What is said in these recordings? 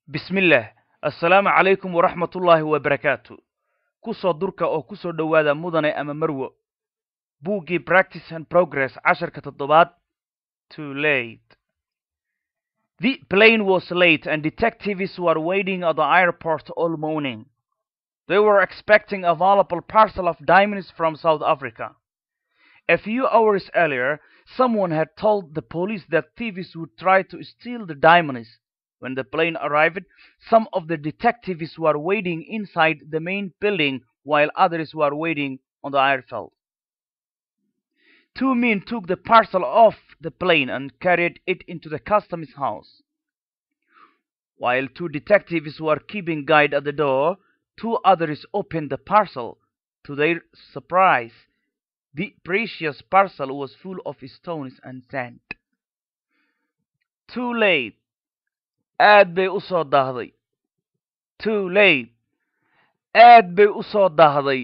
bismillaah assalaamu calaykum waraxmatullaahi wabarakaatu ku soo durka oo ku soo dhowaada mudane ama marwo buuggii practice and progress casharka toddobaad too late the plane was late and detectives were waiting at the airport all morning they were expecting a valuable parcel of diamonds from south africa a few hours earlier someone had told the police that thieves would try to steal the diamonds when the plane arrived, some of the detectives were waiting inside the main building while others were waiting on the airfield. Two men took the parcel off the plane and carried it into the customs house. While two detectives were keeping guard at the door, two others opened the parcel. To their surprise, the precious parcel was full of stones and sand. Too late. aad bay u soo daahday too late aad bay u soo daahday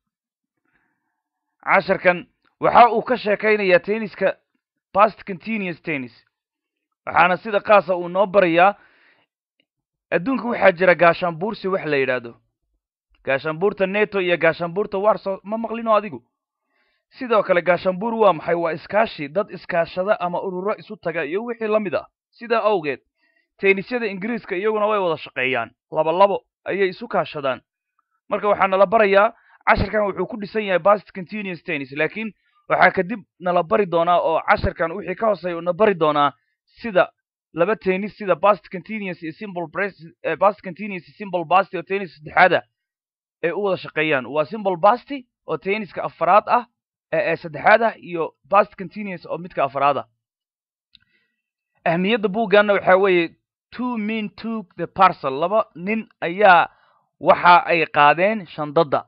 casharkan waxa uu ka sheekaynayaa tenniska past continuous tennis waxaana sida qaasa uu noo barayaa adduunka waxaa jira gaashaanbuursi wax la yidhaahdo gaashaanbuurta neto iyo gaashaanbuurta warso ma maqlino adigu sidoo kale gaashaanbuur waa maxay waa iskaashi dad iskaashada ama ururo isu taga iyo wixii la mid ah sidaa awgeed teenisyada ingiriiska iyaguna way wada shaqeeyaan laba labo ayay isu kaashadaan marka waxaa nala barayaa casharkan wuxuu ku dhisan yahay past continuous tennis laakiin waxaa kadib nala bari doonaa oo casharkan wixii ka hooseeya na bari doonaa sida laba tennis sida past continuous iyo simple past continuous iyo simple basty oo tennis saddexaada ay u wada shaqeeyaan waa simple basty oo tenniska afaraad ah ee saddexaad ah iyo past continuous oo midka afaraad ah ahmiyadda buugganna waxaa weeye two men took the parcel laba nin ayaa waxa ay qaadeen shandadda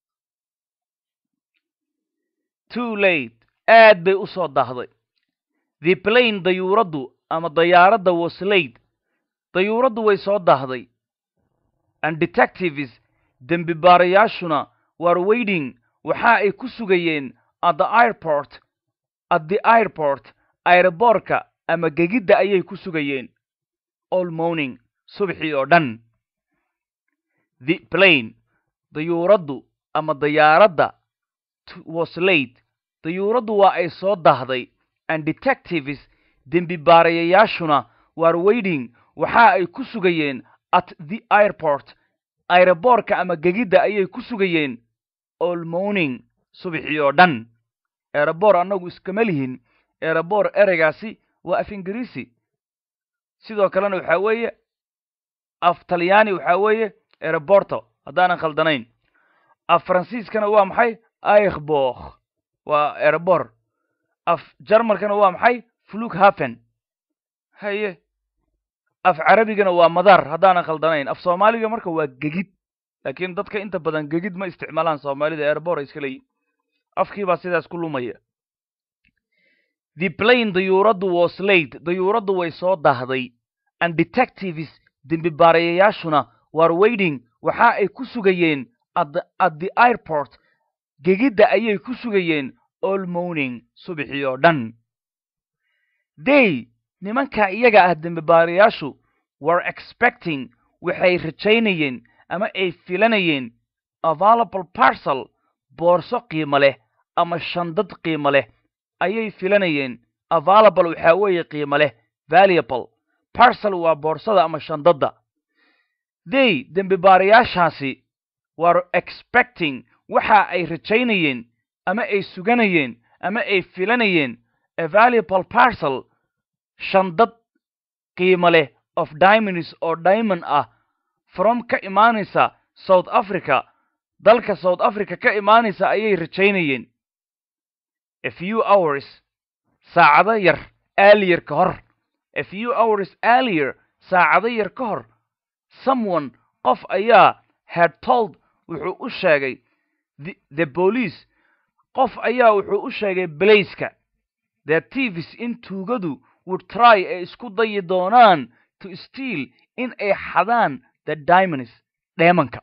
too late aad bay u soo daahday the plane dayuuraddu ama dayaaradda was late dayuuraddu way soo daahday and detectives dembi baarayaashuna were waiting waxa ay ku sugayeen at the airport at the airport aeroboorka ama gegidda ayay ku sugayeen all morning subxii oo dhan the plane dayuuraddu ama dayaaradda was late dayuuraddu waa ay soo daahday and detectives dembi baarayayaashuna were waiting waxa ay ku sugayeen at the airport aeroboorka ama gegidda ayay ku sugayeen all morning subxii oo dhan erebor annagu iskama lihin erebor ereygaasi waa af ingiriisi sidoo kalena waxaa weeye af talyaani waxaa weeye ereborto haddaanan khaldanayn af faransiiskana waa maxay aikhbokh waa erebor af jarmalkana waa maxay flughafen haye af carabigana waa madar haddaanan khaldanayn af soomaaliga marka waa gegid laakiin dadka inta badan gegid ma isticmaalaan soomaalida erebor ay iska leeyihin afkii baa sidaas ku lumaya the plane dayuuraddu was late dayuuraddu way soo daahday and detectives dembi baarayayaashuna were waiting waxa ay ku sugayeen at the airport gegidda ayay ku sugayeen all morning subxii oo dhan day nimanka iyaga ah dembi baarayaashu were expecting waxay rajaynayeen ama ay filanayeen available parcel boorso qiimo leh ama shandad qiimo leh ayay filanayeen available waxaa weeye qiimo leh valuable parcel waa boorsada ama shandadda they dembi baarayaashaasi were expecting waxa ay rajaynayeen ama ay suganayeen ama ay filanayeen a valuable parcel shandad qiimo leh of diamonds oo diamond ah from ka imaanaysa south africa dalka south africa ka imaanaysa ayay rajaynayeen a few hours saacado yar earlier ka hor a few hours earlier saacado yar ka hor someone qof ayaa had told wuxuu u sheegay the police qof ayaa wuxuu u sheegay balayska the tivis in tuugadu would try ay isku dayi doonaan to steal in ay xadaan the diamonds dheemanka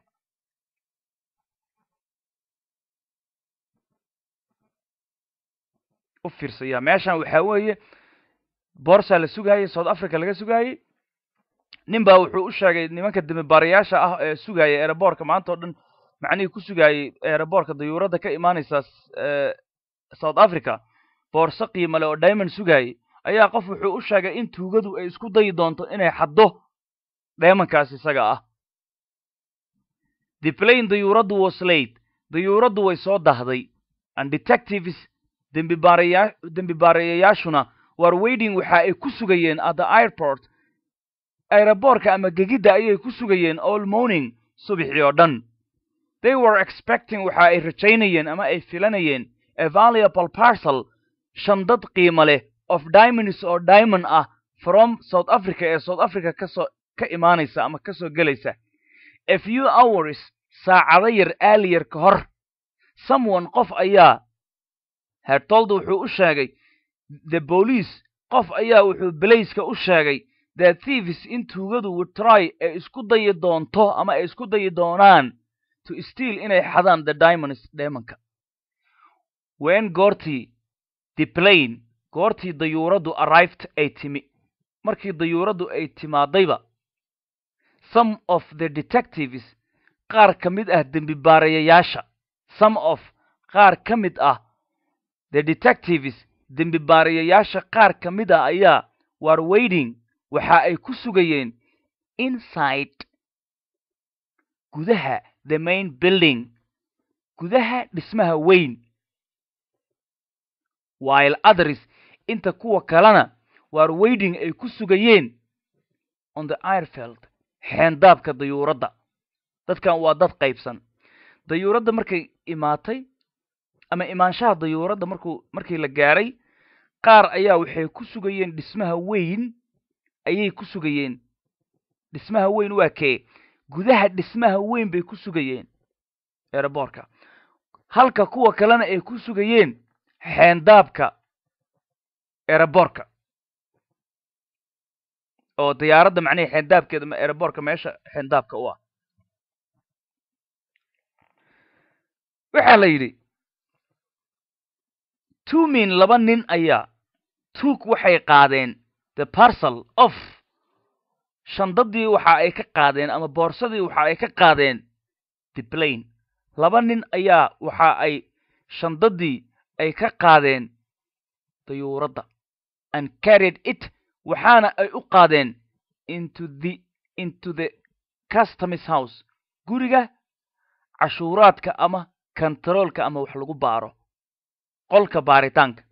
u fiirsaya meeshan waxaa weeye boorsaa la sugaayey south africa laga sugaayey nin baa wuxuu u sheegay nimanka demibaarayaasha ah ee sugaya eeraboorka maanta o dhan macnihii ku sugayay eeraboorka dayuuradda ka imaanaysa south africa boorso qiimale oo diamond sugayay ayaa qof wuxuu u sheegay in tuugadu ay isku dayi doonto inay xaddo dheemankaas isaga ah the plane dayuuraddu was late dayuuraddu way soo dahday and detectives dembibaaraya dembibaarayayaashuna war waiting waxa ay ku sugayeen at the airport aeroboorka ama gegidda ayay ku sugayeen all morning subaxii oo dhan they were expecting waxa ay rajaynayeen ama ay filanayeen a valuable parcel shandad qiimo leh of diamonds oo diamond ah from south africa ee south africa kasoo ka imaanaysa ama kasoo gelaysa a few hours saacado yar aaliyar ka hor someone qof ayaa hertold wuxuu u sheegay the police qof ayaa wuxuu belayska u sheegay that thieves in tuugadu would try ay isku dayi doonto ama ay isku dayi doonaan to steal inay xadaan the diamonds deemanka wen goortii the plane goortii dayuuraddu arrived ay timi markii dayuuraddu ay timaadayba some of the detectives qaar ka mid ah dembibaarayayaasha some of qaar ka mid ah the detectives dembibaarayayaasha qaar ka mid ah ayaa war waiting waxa ay ku sugayeen inside gudaha the main building gudaha dhismaha weyn while others inta kuwa kalena war waiting ay ku sugayeen on the airfield xeendaabka dayuuradda dadkan waa dad qaybsan dayuuradda markay imaatay ama imaanshaha dayuuradda markuu markii la gaaray qaar ayaa waxay ku sugayeen dhismaha weyn ayay ku sugayeen dhismaha weyn waa kee gudaha dhismaha weyn bay ku sugayeen eeraboorka halka kuwa kalena ay ku sugayeen xeendaabka eeraboorka oo diyaaradda macnihii xeendaabkeeda ma eeraboorka meesha xeendaabka u ah waxaa la yidhi tumin laba nin ayaa tuug waxay qaadeen the parcel of shandadii waxa ay ka qaadeen ama boorsadii waxa ay ka qaadeen the plane laba nin ayaa waxa ay shandadii ay ka qaadeen dayuuradda and carried it waxaana ay u qaadeen into the into the customs house guriga cashuuraadka ama kontaroolka ama wax lagu baaro qolka baaritaanka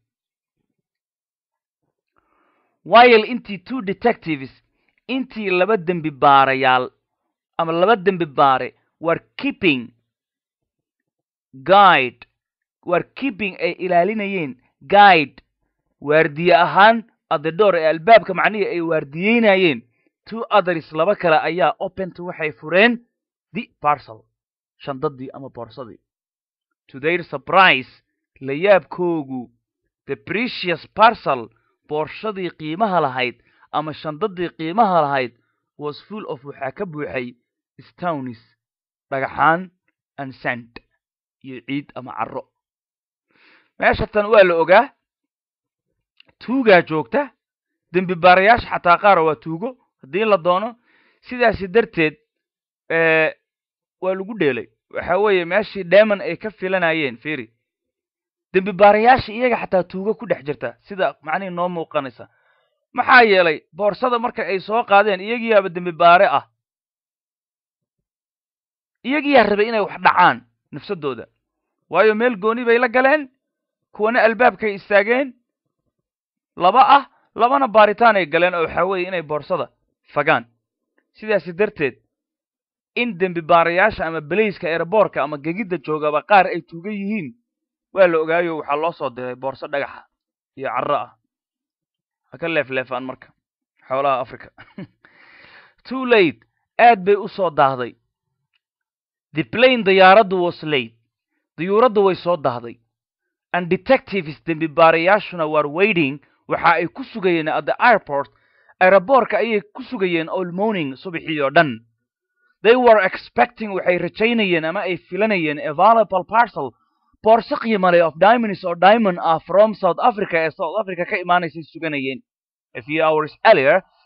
while intii two detectives intii laba dembi baarayaal ama laba dembi baare war keeping guide war keeping ay ilaalinayeen guide waardiye ahaan adedoor ee albaabka macnihii ay waardiyeynayeen two others laba kale ayaa openta waxay fureen the parcel shandadii ama boorsadii to their surprise la yaabkoogu the precious parcel boorshadii qiimaha lahayd ama shandadii qiimaha lahayd was full of waxaa ka buuxay stownis dhagaxaan and sand iyo ciid ama carro meesha tan waa la ogaa tuugaa joogta dembi baarayaasha xataa qaara waa tuugo haddii la doono sidaasi darteed waa lagu dheelay waxa weeye meeshii deman ay ka filanayeen firi dembi baarayaasha iyaga xataa tuugo ku dhex jirta sida macnihii noo muuqanaysa maxaa yeelay boorsada marka ay soo qaadeen iyagiyaaba dembi baare ah iyagiyaa rabay inay wax dhacaan nafsadooda waayo meel gooni bay la galeen kuwana albaabkay istaageen laba ah labana baaritaan ay galeen oo waxaa weeye inay boorsada fagaan sidaasi darteed in dembi baarayaasha ama belayska eeraboorka ama gegidda joogaba qaar ay tuugan yihiin waa la ogaayo waxaa loo soo diray boorso dhagaxa iyo carro ah ha ka leefleefaan marka xoolaha africa too late aad bay u soo daahday the plane diyaaraddu was late diyuuraddu way soo daahday and detectives dembi baarayaashuna war waiting waxa ay ku sugayeen at the airport aeroboorka ayay ku sugayeen all morning subaxii oo dhan they were expecting waxay rajaynayeen ama ay filanayeen a valuable parcel boorso qiimale of diamonds oo diamond ah from south africa ee south africa ka imaanaysay suganayeen a few hours earlier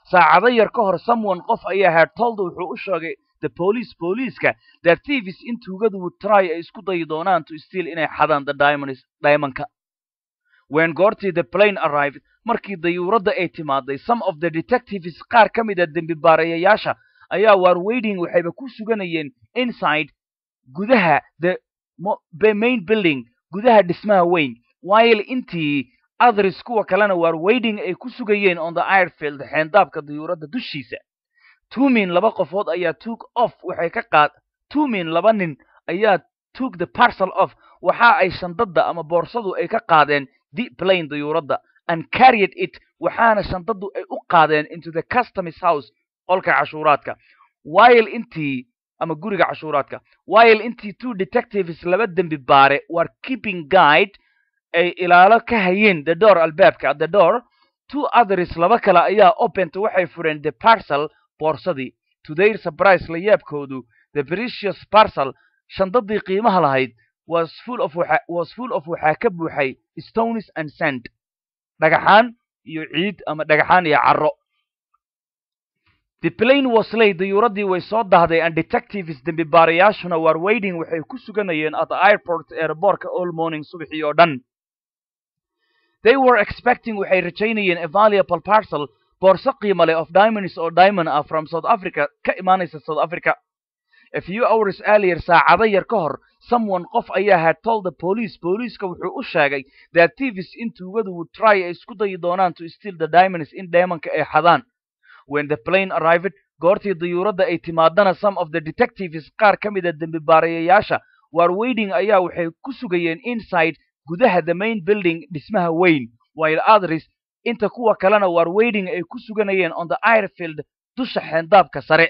saacado yar ka hor someone qof ayaa had told wuxuu u sheegay the police booliiska that thieves in tuugadu would try ay isku dayi doonaan to steal inay xadaan the diamonds diamondka when goortii the plane arrived markii dayuuradda ay timaaday some of the detectives qaar ka mid a dembi baarayayaasha ayaa war waiting waxayba ku suganayeen inside gudaha the the main building gudaha dhismaha weyn while intii others kuwa kalena war waiting ay ku sugayeen on the airfield xeendaabka dayuuradda dushiisa tumin laba qofood ayaa took off waxay ka qaad tumin laba nin ayaa took the parcel off waxa ay shandada ama boorsadu ay ka qaadeen the plane dayuuradda and carried it waxaana shandadu ay u qaadeen into the customs house qolka cashuuraadka while intii ama guriga cashuuraadka while intii two detectives laba dembi baare war keeping guide ay ilaalo ka hayeen the door albaabka the door two others laba kale ayaa opent waxay fureen the parcel boorsadii to their surprise la yaabkoodu the precious parcel shandadii qiimaha lahayd was full of waxa was full of waxaa ka buuxay stones and sand dhagaxaan iyo ciid ama dhagaxaan iyo carro the plane was late dayuuradii way soo dahday and detectives dembi baarayaashuna war waiting waxay ku suganayeen at the airport airbortka all morning subaxii oo dhan they were expecting waxay rajaynayeen a valuable parcel boorso qiimo leh of diamonds oo diamond ah from south africa ka imaanaysa south africa a few hours earlier saacado yar ka hor someone qof ayaa had told the police booliiska wuxuu u sheegay that thieves in tuugadu would try ay isku dayi doonaan to steal the diamonds in diamondka ay xadaan when the plane arrived goortii dayuuradda ay timaadana some of the detectives qaar ka mid a dembi baarayayaasha war waiting ayaa waxay ku sugayeen inside gudaha the main building dhismaha weyn while others inta kuwa kalena war waiting ay ku suganayeen on the airfield dusha xeendaabka sare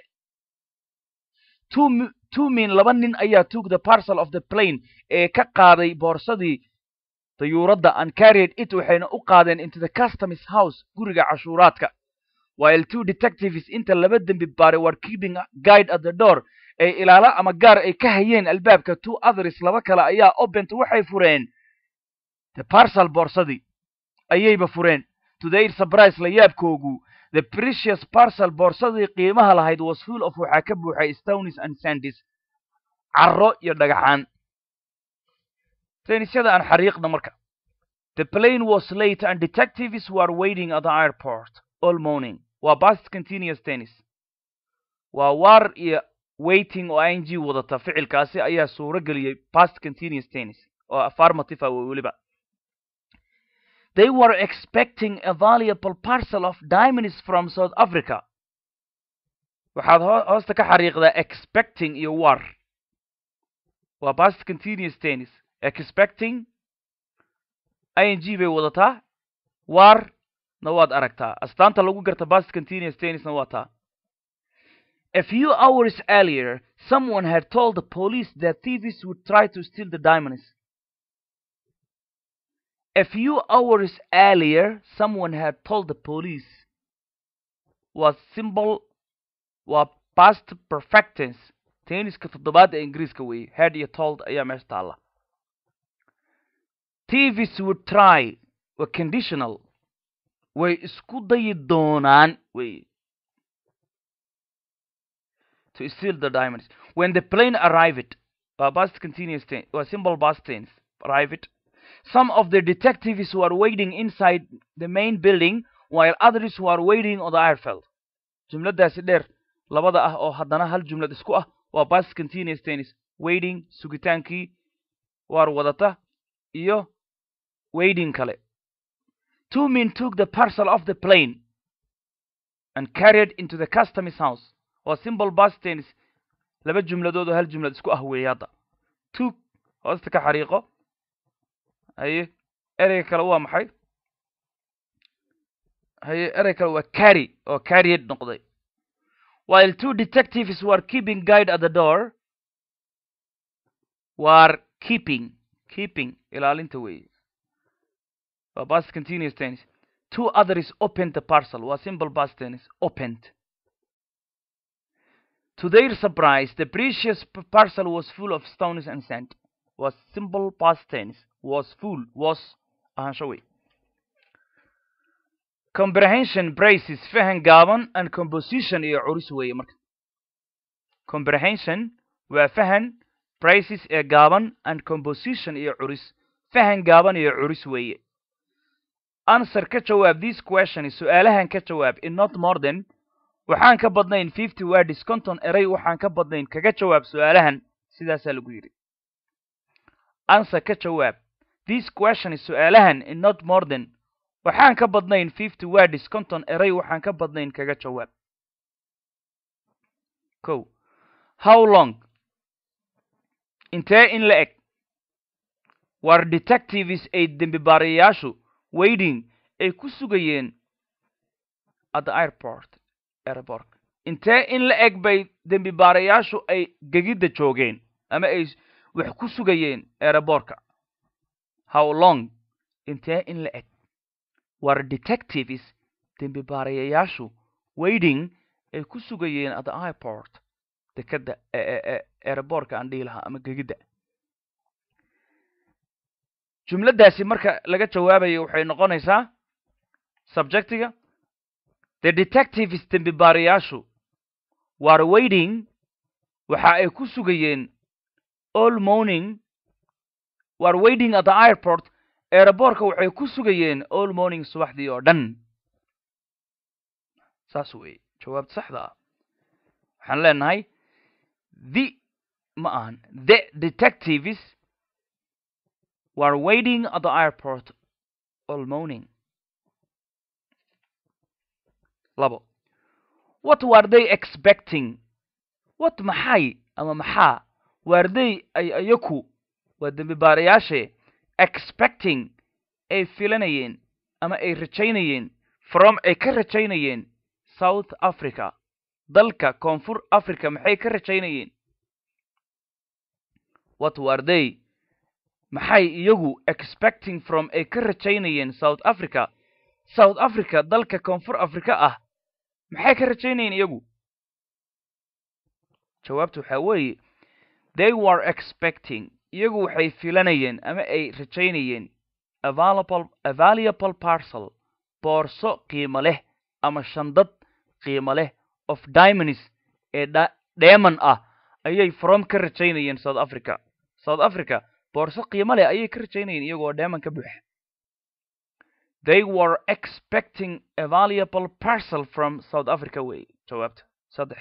two min laba nin ayaa took the parcel of the plane ee ka qaaday boorsadii dayuuradda and carried it waxayna u qaadeen into the customs house guriga cashuuraadka while two detectives inta laba dembi baare war keeping guide at the door ee ilaalo ama gaar ay ka hayeen albaabka two others laba kale ayaa opent waxay fureen the parcel boorsadii ayayba fureen to their surprise la yaabkoogu the precious parcel boorsadii qiimaha lahayd was full of waxaa ka buuxay stones and sandis carro iyo dhagaxaan tenisyada aan xariiqna marka the plane was late and detectives were waiting at the airport all morning waa past continuous tennis waa war iyo waiting oo ing wadata ficilkaasi ayaa suuro geliyey past continuous tennis oo affirmative ah weliba they were expecting a valuable parcel of diamonds from south africa waxaad hoosta ka xariiqdaa expecting iyo war waa past continuous tennis expecting ing bay wadataa war na waad aragtaa astaanta lagu garta past continuous tennisna waa taa a few hours earlier someone had told the police that thieves would try to steal the diamonds a few hours earlier someone had told the police was symbol waa past perfect tense tenniska toddobaad ee ingiriiska weeye head iyo told ayaa meesha taalla thieves would try waa conditional way isku dayi doonaan wey to steal the diamonds when the plane arrived waa past continuous tense waa simple past tense arrived some of the detectives were waiting inside the main building while others were waiting on the airfield jumladaasi dheer labada ah oo haddana hal jumlad isku ah waa past continuous tennis waiting sugitaankii waar wadata iyo waiting kale two men took the parcel of the plane and carried into the customs house waa simple past tennis laba jumladood oo hal jumlad isku ah weeye hadda took hoosta ka xariiqo haye ereyga kale waa maxay haye erey kale waa carry oo carried noqday while two detectives were keeping guide at the door were keeping keeping ilaalinta weeye waa past continuous tense two others opened the parcel waa simple past tense opened to their surprise the precious parcel was full of stones and sand was simple past tense was full was ahaansho wey comprehension braces fahan gaaban and composition iyo curis weeye marka comprehension waa fahan braces ee gaaban and composition iyo curis fahan gaaban iyo curis weeye answer ka jawaab this question su-aalahan ka jawaab in not more than waxaan ka badnayn fifty words conton eray waxaan ka badnayn kaga jawaab su-aalahan sidaasaa lagu yidhi answer ka jawaab this question su-aalahan in not more than waxaan ka badnayn fifty words conton eray waxaan ka badnayn kaga jawaab ko how long intee in la eg war detectives ay dembi baarayaashu waiting ay ku sugayeen at the airport airport intee in la eg bay dembi baarayaashu ay gegidda joogeen ama ay wax ku sugayeen aerobortka how long intee in la eg war detectives dembi baarayayaashu waiting ay ku sugayeen at the airport dekadda aerobortka aan dhihi lahaa ama gegidda jumladdaasi marka laga jawaabayo waxay noqonaysaa subjectiga the detectives dembi baarayaashu war waiting waxa ay ku sugayeen all morning war waiting at the airport aerobortka waxay ku sugayeen all morning subaxdii oo dhan saas weeye jawaabta saxda ah waxaan leenahay the ma ahan the detectives were waiting at the airport all morning labo what were they expecting what maxay ama maxaa were they ay ayaku waa dembi baarayaashe expecting ay filanayeen ama ay rajaynayeen from ay ka rajaynayeen south africa dalka koonfur africa maxay ka rajaynayeen what were they maxay iyagu expecting from ay ka rajaynayeen south africa south africa dalka koonfur africa ah maxay ka rajaynayeen iyagu jawaabtu waxaa weeye they were expecting iyagu waxay filanayeen ama ay rajaynayeen available available parcel boorso qiimo leh ama shandad qiimo leh of diamonds ee dheeman ah ayay from ka rajaynayeen south africa south africa boorso qiimo leh ayay ka rajaynayeen iyagoo dheeman ka buuxa they were expecting a valuable parcel from south africa wey jawaabta saddex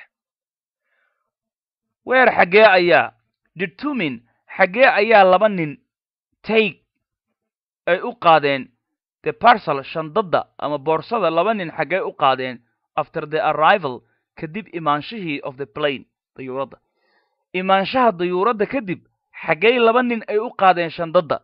weer xaggee ayaa determine xaggee ayaa laba nin take ay u qaadeen the parcel shandadda ama boorsada laba nin xaggee u qaadeen after the arrival kadib imaanshihii of the plane dayuuradda imaanshaha dayuuradda kadib xaggey laba nin ay u qaadeen shandadda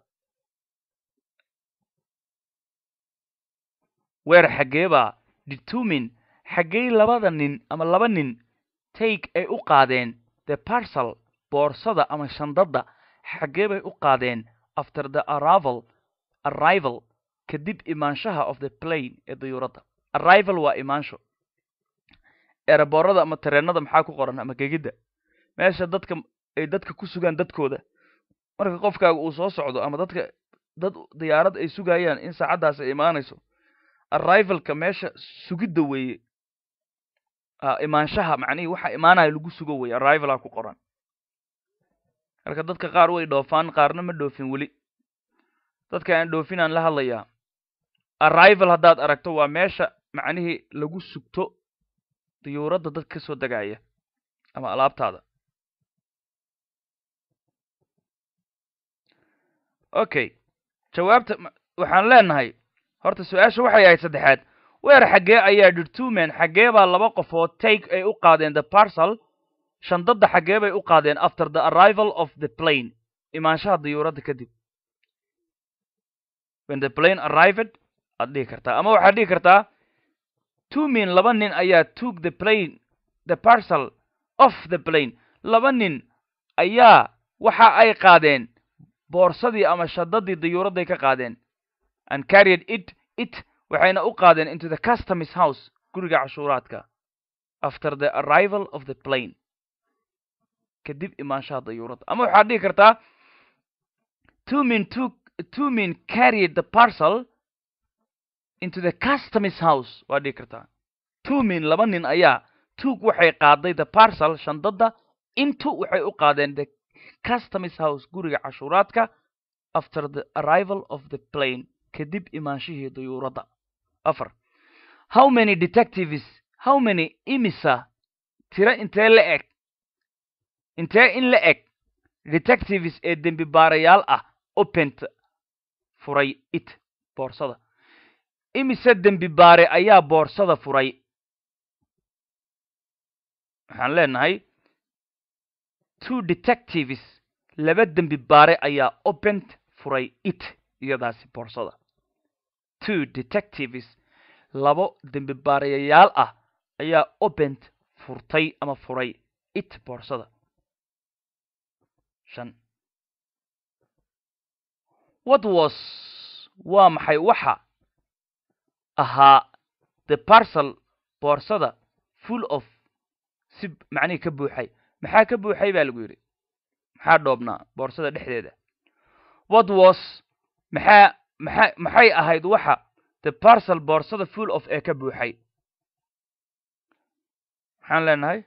weer xaggee baa determine xaggey labada nin ama laba nin take ay u qaadeen the parcel boorsada ama shandadda xaggee bay u qaadeen after the arrival arrival kadib imaanshaha of the plane ee dayuuradda arrival waa imaansho eeraboorada ama tareenada maxaa ku qoran ama gegidda meesha dadka ay dadka ku sugaan dadkooda marka qofkaaga uu soo socdo ama dadka dad diyaarad ay sugayaan in saacaddaas ay imaanayso arrivalka meesha sugidda weeye imaanshaha macnihii waxa imaanaya lagu sugo weye arrivala ku qoran marka dadka qaar way dhoofaan qaarna ma dhoofin weli dadka aan dhoofin aan la hadlayaa arrival haddaad aragto waa meesha macnihii lagu sugto diyuuradda dad ka soo degaya ama alaabtaada okay jawaabta waxaan leenahay horta su-aasha waxay ahayd saddexaad weer xaggee ayaa dirtumen xaggee baa laba qofood take ay u qaadeen the parcel shandadda xaggee bay u qaadeen after the arrival of the plane imaanshaha diyuuradda kadib when the plane arrived aad dhihi kartaa ama waxaad dhihi kartaa two min laba nin ayaa took the plane the parcel of the plane laba nin ayaa waxa ay qaadeen boorsadii ama shadadii diyuuradday ka qaadeen and carried it it waxayna u qaadeen into the customs house guriga cashuuraadka after the arrival of the plane kadib imaanshaha dayuuradda ama waxaad dhihi kartaa two min took two min carried the parcel into the customs house waa dhigi kartaa two min laba nin ayaa took waxay qaaday the parcel shandada into waxay u qaadeen the customs house guriga cashuuraadka after the arrival of the plane kadib imaanshihii dayuuradda afar how many detectives how many imisa tiro intee la eg intee in la eg detectives ee dembi baarayaal ah opent furay it boorsada imise dembi baare ayaa boorsada furay waxaan leenahay two detectives laba dembi baare ayaa opent furay it iyadaasi boorsada two detectives labo dembi baarayayaal ah ayaa opent furtay ama furay it boorsada shan what was waa maxay waxa ahaa the parcel boorsada full of si macnihii ka buuxay maxaa ka buuxay baa lagu yidhi maxaa dhoobnaa boorsada dhexdeeda what was maxaa maxaa maxay ahayd waxa the parcel boorsada full of ee ka buuxay maxaan leenahay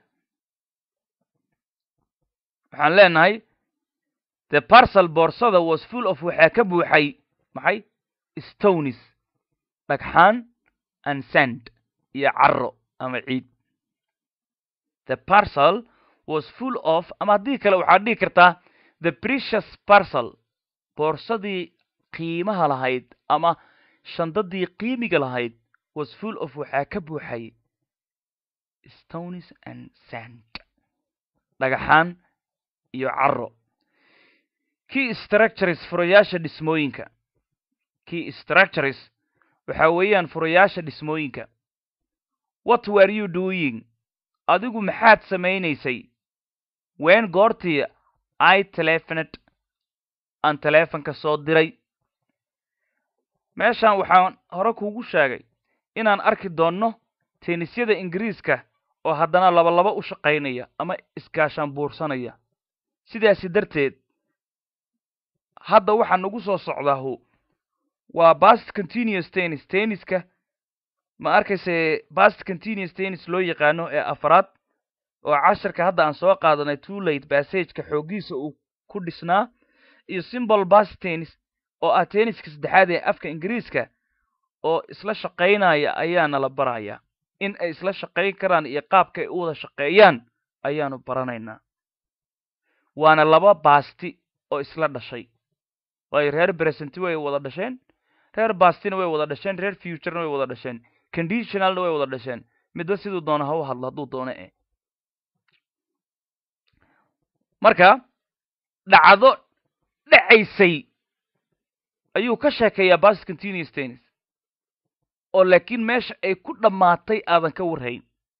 waxaan leenahay the parcel boorsada was full of waxaa ka buuxay maxay stonis dhagxaan and sand iyo caro ama ciid the parcel was full of ama haddii kale waxaad dhihi kartaa the precious parcel boorsadii qiimaha lahayd ama shandadii qiimiga lahayd was full of waxaa ka buuxay stonis and sand dhagaxaan iyo caro key structures furayaasha dhismooyinka key structures waxa weeyaan furayaasha dhismooyinka what were you doing adigu maxaad samaynaysay ween goortii i telefoned aan teleefonka soo diray meeshan waxaan hore kuugu sheegay inaan arki doonno teenisyada ingiriiska oo haddana labalaba u shaqaynaya ama iskaashaan buursanaya sidaasi darteed hadda waxaa nagu soo socdaahu waa bast continuous tennis tenniska ma arkayse bast continuous tennis loo yaqaano ee afraad oo casharka hadda aan soo qaadanay too late bassageka xooggiisa uu ku dhisnaa iyo simbol bast tennis oo ah tenniska saddexaad ee afka ingiriiska oo isla shaqaynaya ayaana la barayaa in ay isla shaqayn karaan iyo qaabka ay u wada shaqeeyaan ayaanu baranaynaa waana laba baasti oo isla dhashay waayo reer bresenti way wada dhasheen reer bastina way wada dhasheen reer futurena way wada dhasheen conditionalna way wada dhasheen midba siduu doono ha u hadlo hadduu doono e marka dhacdo dhacaysay ayuu ka sheekeeyaa bas continuous tennis oo laakiin meesha ay ku dhammaatay aadan ka warhayn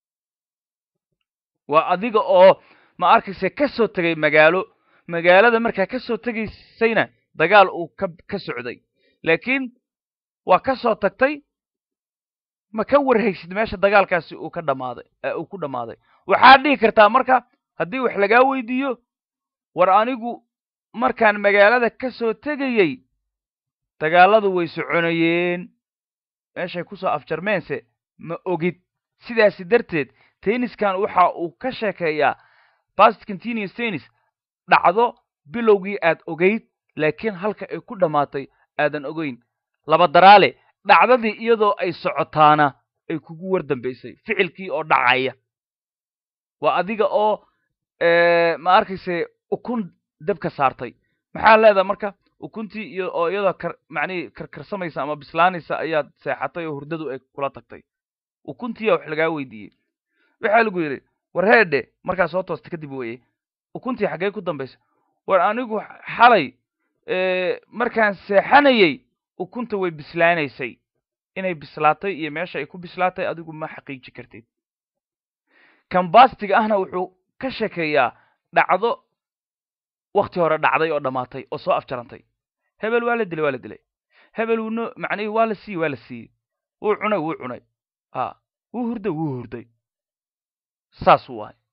waa adiga oo ma arkayse ka soo tegay magaalo magaalada markaa ka soo tegaysayna dagaal uu ka ka socday laakiin waa ka soo tagtay ma ka warhaysid meesha dagaalkaasi uu ka dhammaaday uu ku dhammaaday waxaad dhihi kartaa marka haddii wax lagaa weydiiyo war anigu markaan magaalada ka soo tegayey dagaalladu way soconayeen meeshay kusoo afjarmeense ma ogid sidaasi darteed tenniskan waxa uu ka sheekeeyaa bast continuous tennis dhacdo bilowgii aad ogeyd laakiin halka ay ku dhammaatay aadan ogeyn laba daraale dhacdadii iyadoo ay socotaana ay kugu war dambaysay ficilkii oo dhacaya waa adiga oo ma arkayse ukun dabka saartay maxaa leedaha marka ukuntii iyo oo iyadoo kar macnihii karkarsamaysa ama bislaanaysa ayaad seexatay oo hurdadu ay kula tagtay ukuntiya wax lagaa weydiiyey waxaa lagu yidhi war heedhe markaa soo toosta kadib weye ukuntii xaggee ku dambaysa war anigu xalay markaan seexanayey ukunta way bislaanaysay inay bislaatay iyo meesha ay ku bislaatay adigu ma xaqiiji kartid kambastiga ahna wuxuu ka sheekeeyaa dhacdo wakti hore dhacday oo dhammaatay oo soo afjarantay hebel waa la dilay waa la dilay hebel wuuno macnihii waa la siiyey waa la siiyey wuu cunay wuu cunay a wuu hurday wuu hurday saas u ahay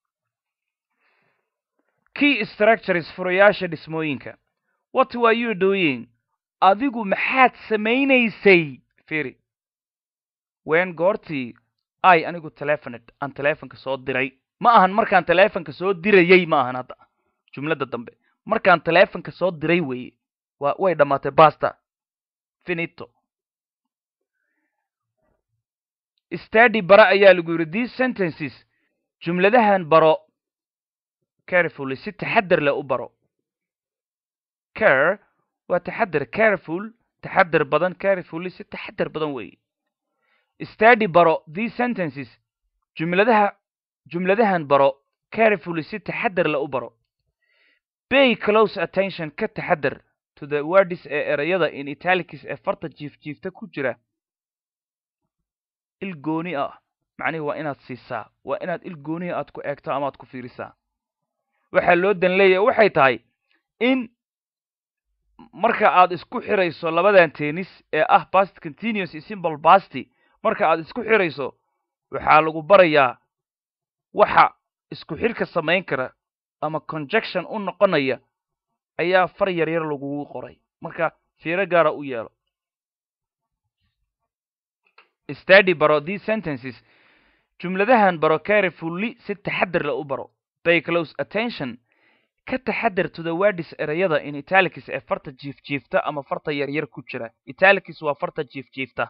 key structures furayaasha dhismooyinka what were you doing adigu maxaad samaynaysay firi wen goortii i anigu telefoned aan telefonka soo diray ma ahan markaan telefonka soo dirayey ma ahan hadda jumladda dambe markaan telefonka soo diray weeye wa way dhammaatay basta finito stady bara ayaa lagu yidhi these sentences jumladahan baro carefully si taxadar leh u baro care waa taxadar careful taxadar badan carefully si taxadar badan weeye stady baro these sentences jumladaha jumladahan baro carefully si taxadar leh u baro pay close attention ka taxadar to the words ee erayada in italics ee farta jiifjiifta ku jira il gooni ah macnihi waa inaad siisaa waa inaad il gooniha aad ku eegto ama aad ku fiirisaa waxaa loo dan leeyahay waxay tahay in marka aad isku xirayso labadan tennis ee ah past continuous iyo simple basty marka aad isku xirayso waxaa lagu barayaa waxa isku xirka samayn kara ama conjection u noqonaya ayaa far yar yar lagugu qoray marka fiiro gaara u yeelo stady baro these sentences jumladahan baro carefully si taxadar la u baro pay close attention ka taxadar to the words erayada in italics ee farta jiifjiifta ama farta yaryar ku jira italics waa farta jiifjiifta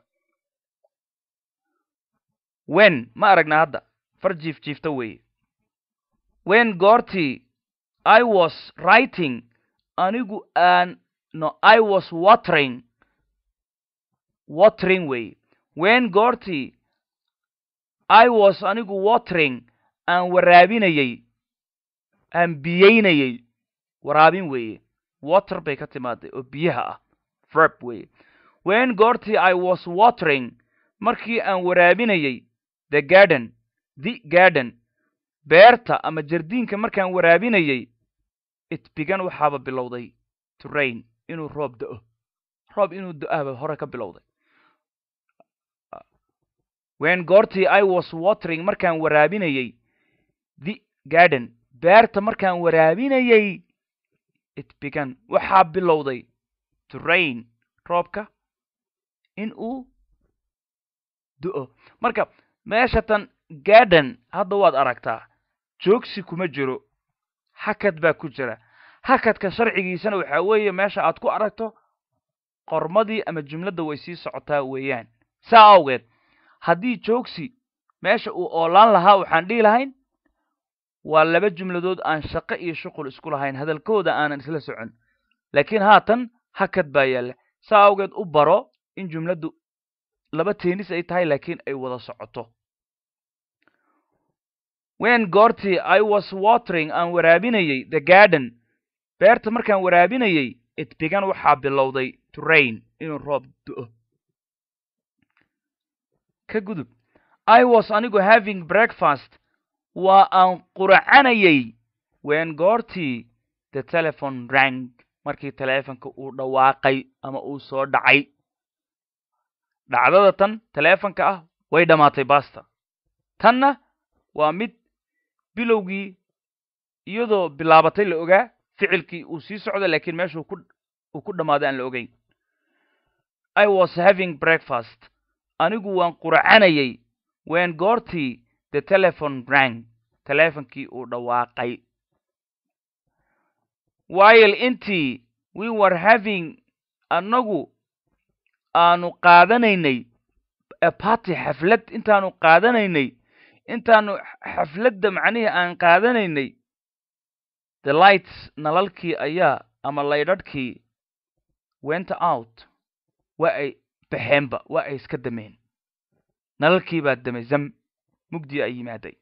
wen ma aragna hadda far jiifjiifta weeye wen goortii i was writing anigu aan no i was watering watering weeye wen goortii i was anigu watering aan waraabinayey aan biyeynayey waraabin weeye water bay ka timaaday oo biyaha ah verb weeye wen goortii i was watering markii aan waraabinayey the garden the garden beerta ama jardiinka markaan waraabinayey it bigan waxaaba bilowday to rain inuu roob da-o roob inuu da-ahba hore ka bilowday wen goortii i was watering markaan waraabinayey the garden beerta markaan waraabinayey it bigan waxaa bilowday to rain roobka in uu do-o marka meesha tan garden hadda waad aragtaa joogsi kuma jiro hakad baa ku jira hakadka sharcigiisana waxaa weeye meesha aad ku aragto qormadii ama jumladda way sii socotaa weeyaan saa awgeed haddii joogsi meesha uu oolaan lahaa waxaan dhihi lahayn waa laba jumladood aan shaqo iyo shuqul isku lahayn hadalkooda aanan isla socon laakiin haatan hakad baa yaalla saa awgeed u baro in jumladdu laba teenis ay tahay laakiin ay wada socoto wen goortii i was watering aan waraabinayey the garden beerta markaan waraabinayey it bigan waxaa bilowday to rain inuu roob do-o ka gudub i was anigu having breakfast waa aan quracanayey wen goortii the telephone rang markii teleefonka uu dhawaaqay ama uu soo dhacay dhacdada tan teleefonka ah way dhammaatay basta tanna waa mid bilowgii iyadoo bilaabatay la ogaa ficilkii uu sii socda laakiin meeshuu ku uu ku dhammaaday aan la ogeyn i was having breakfast anigu waan quracanayey wen goortii the telephone rang teleefonkii uu dhawaaqay while intii we were having annagu aanu qaadanaynay a party xaflad intaanu qaadanaynay intaanu xafladda macnihii aan qaadanaynay the lights nalalkii ayaa ama laydhadhkii went out waa ay baxeenba waa ay iska dameen nalalkii baa damay zam mugdii ay yimaaday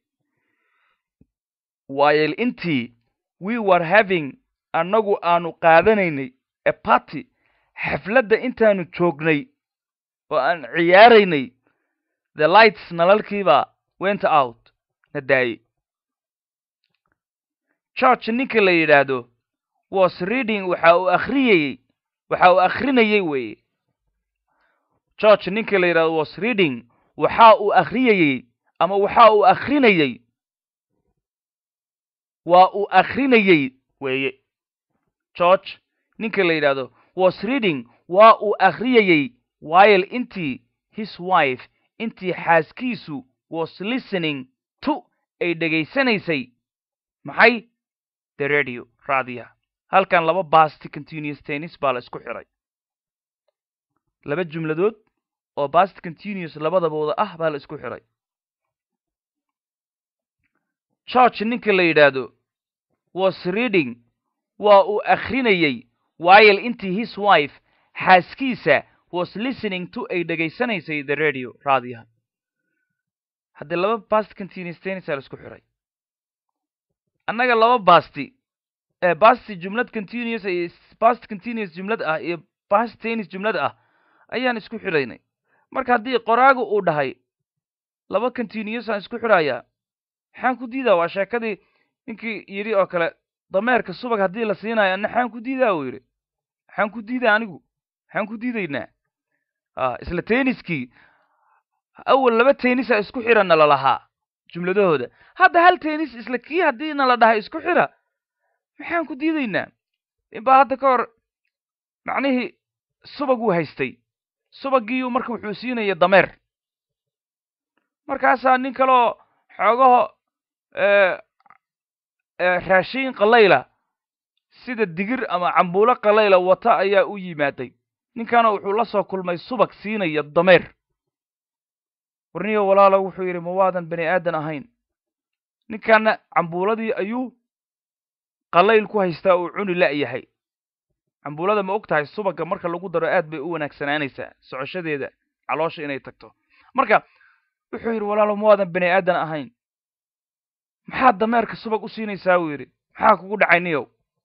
while intii we were having annagu aanu qaadanaynay a party xafladda intaanu joognay oo aan ciyaaraynay the lights nalalkiibaa went out na daayey george ninka la yidhaahdo was reading waxa uu akhriyayey waxa uu akhrinayey weeye george ninka la yidhahdo was reading waxa uu akhriyayey ama waxa uu akhrinayey waa uu akhrinayey weeye george ninka la yidhaahdo was reading waa uu akhriyayey while intii his wife intii xaaskiisu was listening to ay dhegaysanaysay maxay the radio raadiyaha halkan laba basti continuous tennis baa la isku xiray laba jumladood oo bast continuous labadabooda ah baa la isku xiray george ninka la yidhaahdo was reading waa uu akhrinayey while intii his wife xaaskiisa was listening to ay dhegaysanaysay the radio raadiyaha haddii laba bast continuous tennis aa la isku xiray annaga laba basti ee basti jumlad continuous iyo bast continuous jumlad ah iyo bast tennis jumlad ah ayaan isku xiraynay marka haddii qoraagu uu dhahay laba continuous aan isku xirayaa maxaan ku diidaa waa sheekadii ninkii yidhi oo kale dameerka subag haddii la siinayo anna xaan ku diidaa uu yidhi maxaan ku diidaa anigu maxaan ku diidaynaa a isla tenniskii awal laba tennis a isku xira nala lahaa jumladahooda hadda hal tennis isla kii haddii nala dhahay isku xira maxaan ku diidaynaa inbaa hadda ka hor macnihii subag uu haystay subagiiyu marka wuxuu siinaya dameer markaasaa nin kaleoo xoogaho raashiin qalayla sida digir ama cambuulo qalayla wata ayaa u yimaaday ninkana wuxuu la soo kulmay subag siinaya dameer warniyo walaalo wuxuu yidhi ma waadan bani aadan ahayn ninkana cambuuladii ayuu qalayl ku haystaa uu cuni la'yahay cambuulada ma og tahay subagga marka lagu daro aad bay u wanaagsanaanaysaa socoshadeeda caloosha inay tagto marka wuxuu yidhi walaalo ma waadan bani aadan ahayn maxaad dameerka subag u siinaysaa buu yidhi maxaa kugu dhacay niyow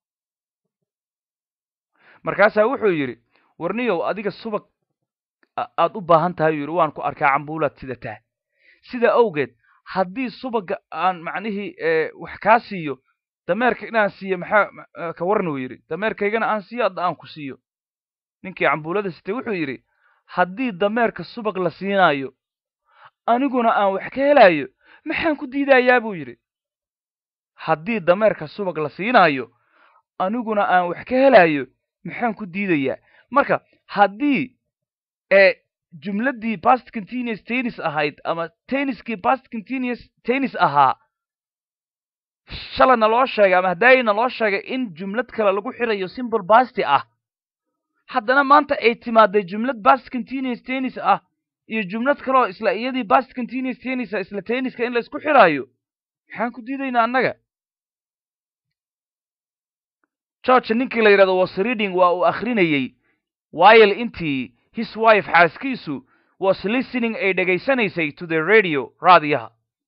markaasaa wuxuu yidhi warniyow adiga subag aad u baahan tahay u yidhi waan ku arkaa cambuulaad sidataa sida awgeed haddii subagga aan macnihii wax kaa siiyo dameerka inaan siiyo maxaa ka warni uu yidhi dameerkaygana aan siiyo adda aan ku siiyo ninkii cambuulada sitay wuxuu yidhi haddii dameerka subag la siinaayo aniguna aan wax ka helaayo maxaan ku diidayaa buu yidhi haddii dameerka subag la siinaayo aniguna aan wax ka helaayo maxaan ku diidayaa marka haddii ee jumladdii past continuous tennis ahayd ama tenniskii past continuous tennis ahaa shalayna loo sheegay ama hadaayina loo sheegay in jumlad kale lagu xirayo simple basti ah haddana maanta ay timaaday jumlad past continuous tennis ah iyo jumlad kaleoo isla iyadii past continuous tennis ah isla tenniska in la isku xiraayo maxaan ku diidaynaa annaga george ninkii la yidhahdo was reading waa uu akhrinayey while intii his wife xaaskiisu was listening ay dhegaysanaysay to the radio raadiyaha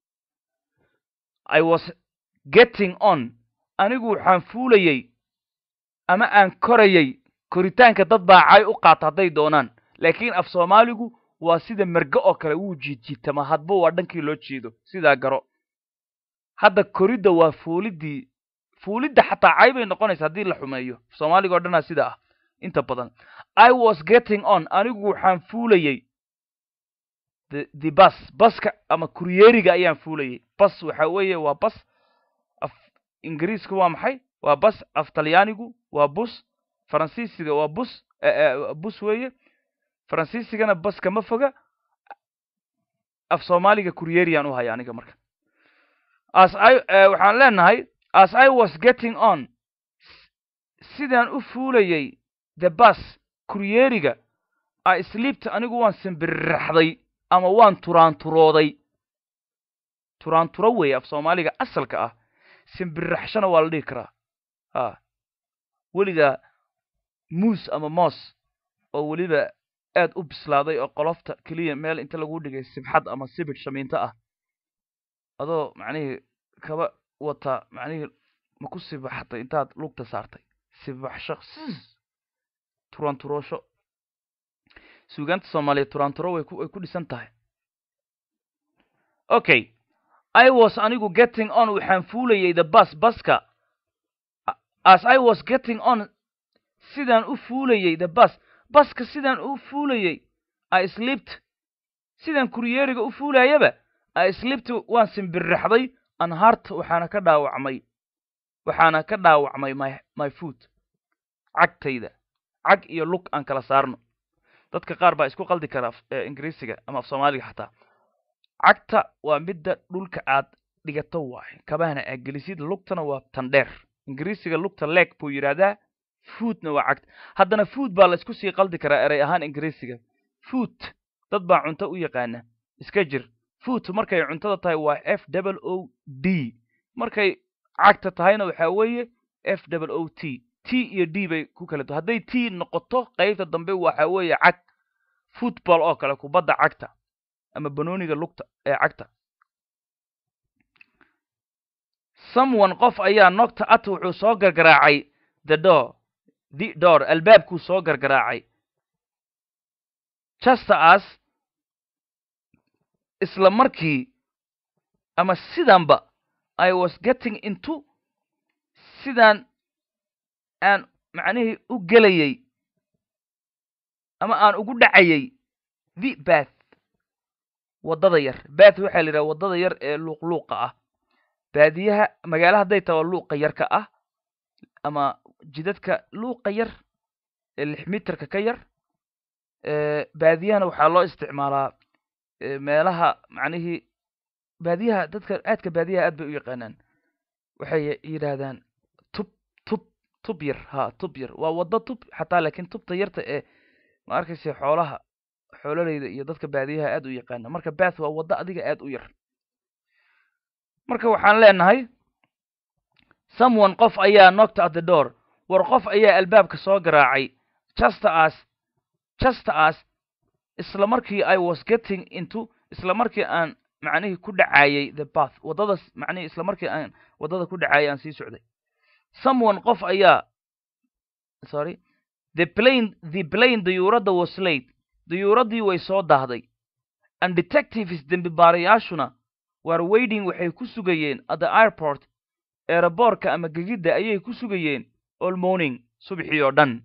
i was getting on anigu waxaan fuulayey ama aan korayey koritaanka dad baacay u qaata hadday doonaan laakiin af soomaaligu waa sida merge oo kale wuu jiidjiitama hadba waa dhankii loo jeedo sidaa garo hadda koridda waa fuuliddii fuulidda xataa cay bay noqonaysa haddii la xumeeyo soomaaliga o dhanaa sida ah inta badan i was getting on anigu waxaan fuulayey the the bus baska ama kuryeeriga ayaan fuulayey bas waxa weeye waa bas af ingiriiska waa maxay waa bas af talyaanigu waa bus faransiisiga waa bus bus weeye faransiisigana bas kama foga af soomaaliga kuryeeriyaan u haya aniga marka as i waxaan leenahay as i was getting on sidaan u fuulayey the bus kuryeeriga i sleepta anigu waan simbiriraxday ama waan turaanturooday turaanturo weeye af soomaaliga asalka ah simbiriraxshana waa la dhihi karaa a weligaa muus ama moos oo weliba aad u bislaaday oo qolofta keliya meel inta lagu dhigay sibxad ama sibidh shamiinto ah adoo macnihii kaba wata macnihii ma ku sibaxatay intaad lugta saartay sibaxsho turanturoosho suugaanta soomaaliya turanturo way ku way ku dhisan tahay okay i was anigu getting on waxaan fuulayey the bus baska as i was getting on sidaan u fuulayey the bus baska sidaan u fuulayey i slept sidaan kuryeeriga u fuulayaba i slept waan simbirraxday anhart waxaana ka dhaawacmay waxaana ka dhaawacmay my my foot cagtayda cag iyo lug aan kala saarno dadka qaar baa isku qaldi kara ingiriisiga ama af soomaaliga xataa cagta waa midda dhulka aad dhigato waaye kabahana aad gelisid lugtana waa tan dheer ingiriisiga lugta leeg buu yidhaahdaa foodna waa cagta haddana food baa la isku sii qaldi karaa erey ahaan ingiriisiga food dad baa cunto u yaqaana iska jir food markay cuntada tahay waa f double o d markay cagta tahayna waxaa weeye f double o t t iyo d bay ku kala duwan hadday t noqoto qaybta dambe waxa weeye cag football oo kale kubadda cagta ama banooniga lugta ee cagta someone qof ayaa nogta at wuxuu soo gargaraacay the door the door albaabkuu soo gargaraacay justa as isla markii ama sidanba i was getting into sidaan aan macnihii u gelayay ama aan ugu dhacayay the bath waddada yar bath waxaa la yidhaha waddada yar ee luuqluuqa ah baadiyaha magaala hadday taha waa luuqa yarka ah ama jidadka luuqa yar ee lix mitarka ka yar baadiyahana waxaa loo isticmaalaa meelaha macnihii baadiyaha dadka aadka baadiyaha aad bay u yaqaanaan waxay yidhaahdaan tub tub tub yar ha tub yar waa waddo tub xataa laakiin tubta yarta ee ma arkaysa xoolaha xoololeyda iyo dadka baadiyaha aad u yaqaana marka bath waa waddo adiga aad u yar marka waxaan leenahay someone qof ayaa knocked at the door war qof ayaa albaabka soo garaacay justa as justa as isla markii i was getting into isla markii aan macnihii ku dhacayay the bath waddada macnihii isla markii aan waddada ku dhacayay aan sii socday someone qof ayaa sorry the plane the plane dayuuradda was late dayuuraddii way soo daahday and detectives dembi baarayaashuna war waiting waxay ku sugayeen at the airport eeraboorka ama gegidda ayay ku sugayeen all morning subxii oo dhan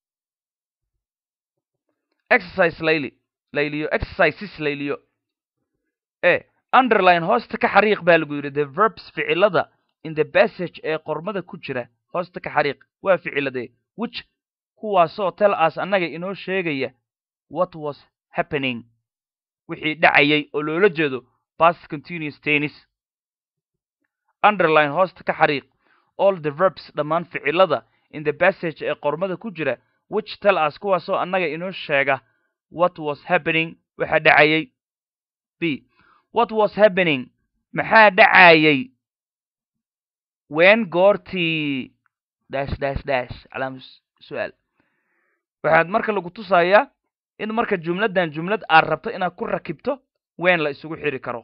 exercise layli layliyo exercises layliyo e underline hoosta ka xariiq baa lagu yidhi the verbs ficilada in the passage ee qormada ku jira hoosta ka xariiq waa ficiladee which kuwaasoo tel as annaga inoo sheegaya what was happening wixii dhacayay oo loola jeedo past continuous tennis underline hoosta ka xariiq all the verbs dhammaan ficilada in the passage ee qormada ku jira which tel as kuwaasoo annaga inoo sheega what was happening waxa dhacayay b what was happening maxaa dhacayay wen goortii dash dash dash calaam su-aal waxaad marka lagu tusayaa in marka jumladdan jumlad aad rabto inaad ku rakibto wen la isugu xiri karo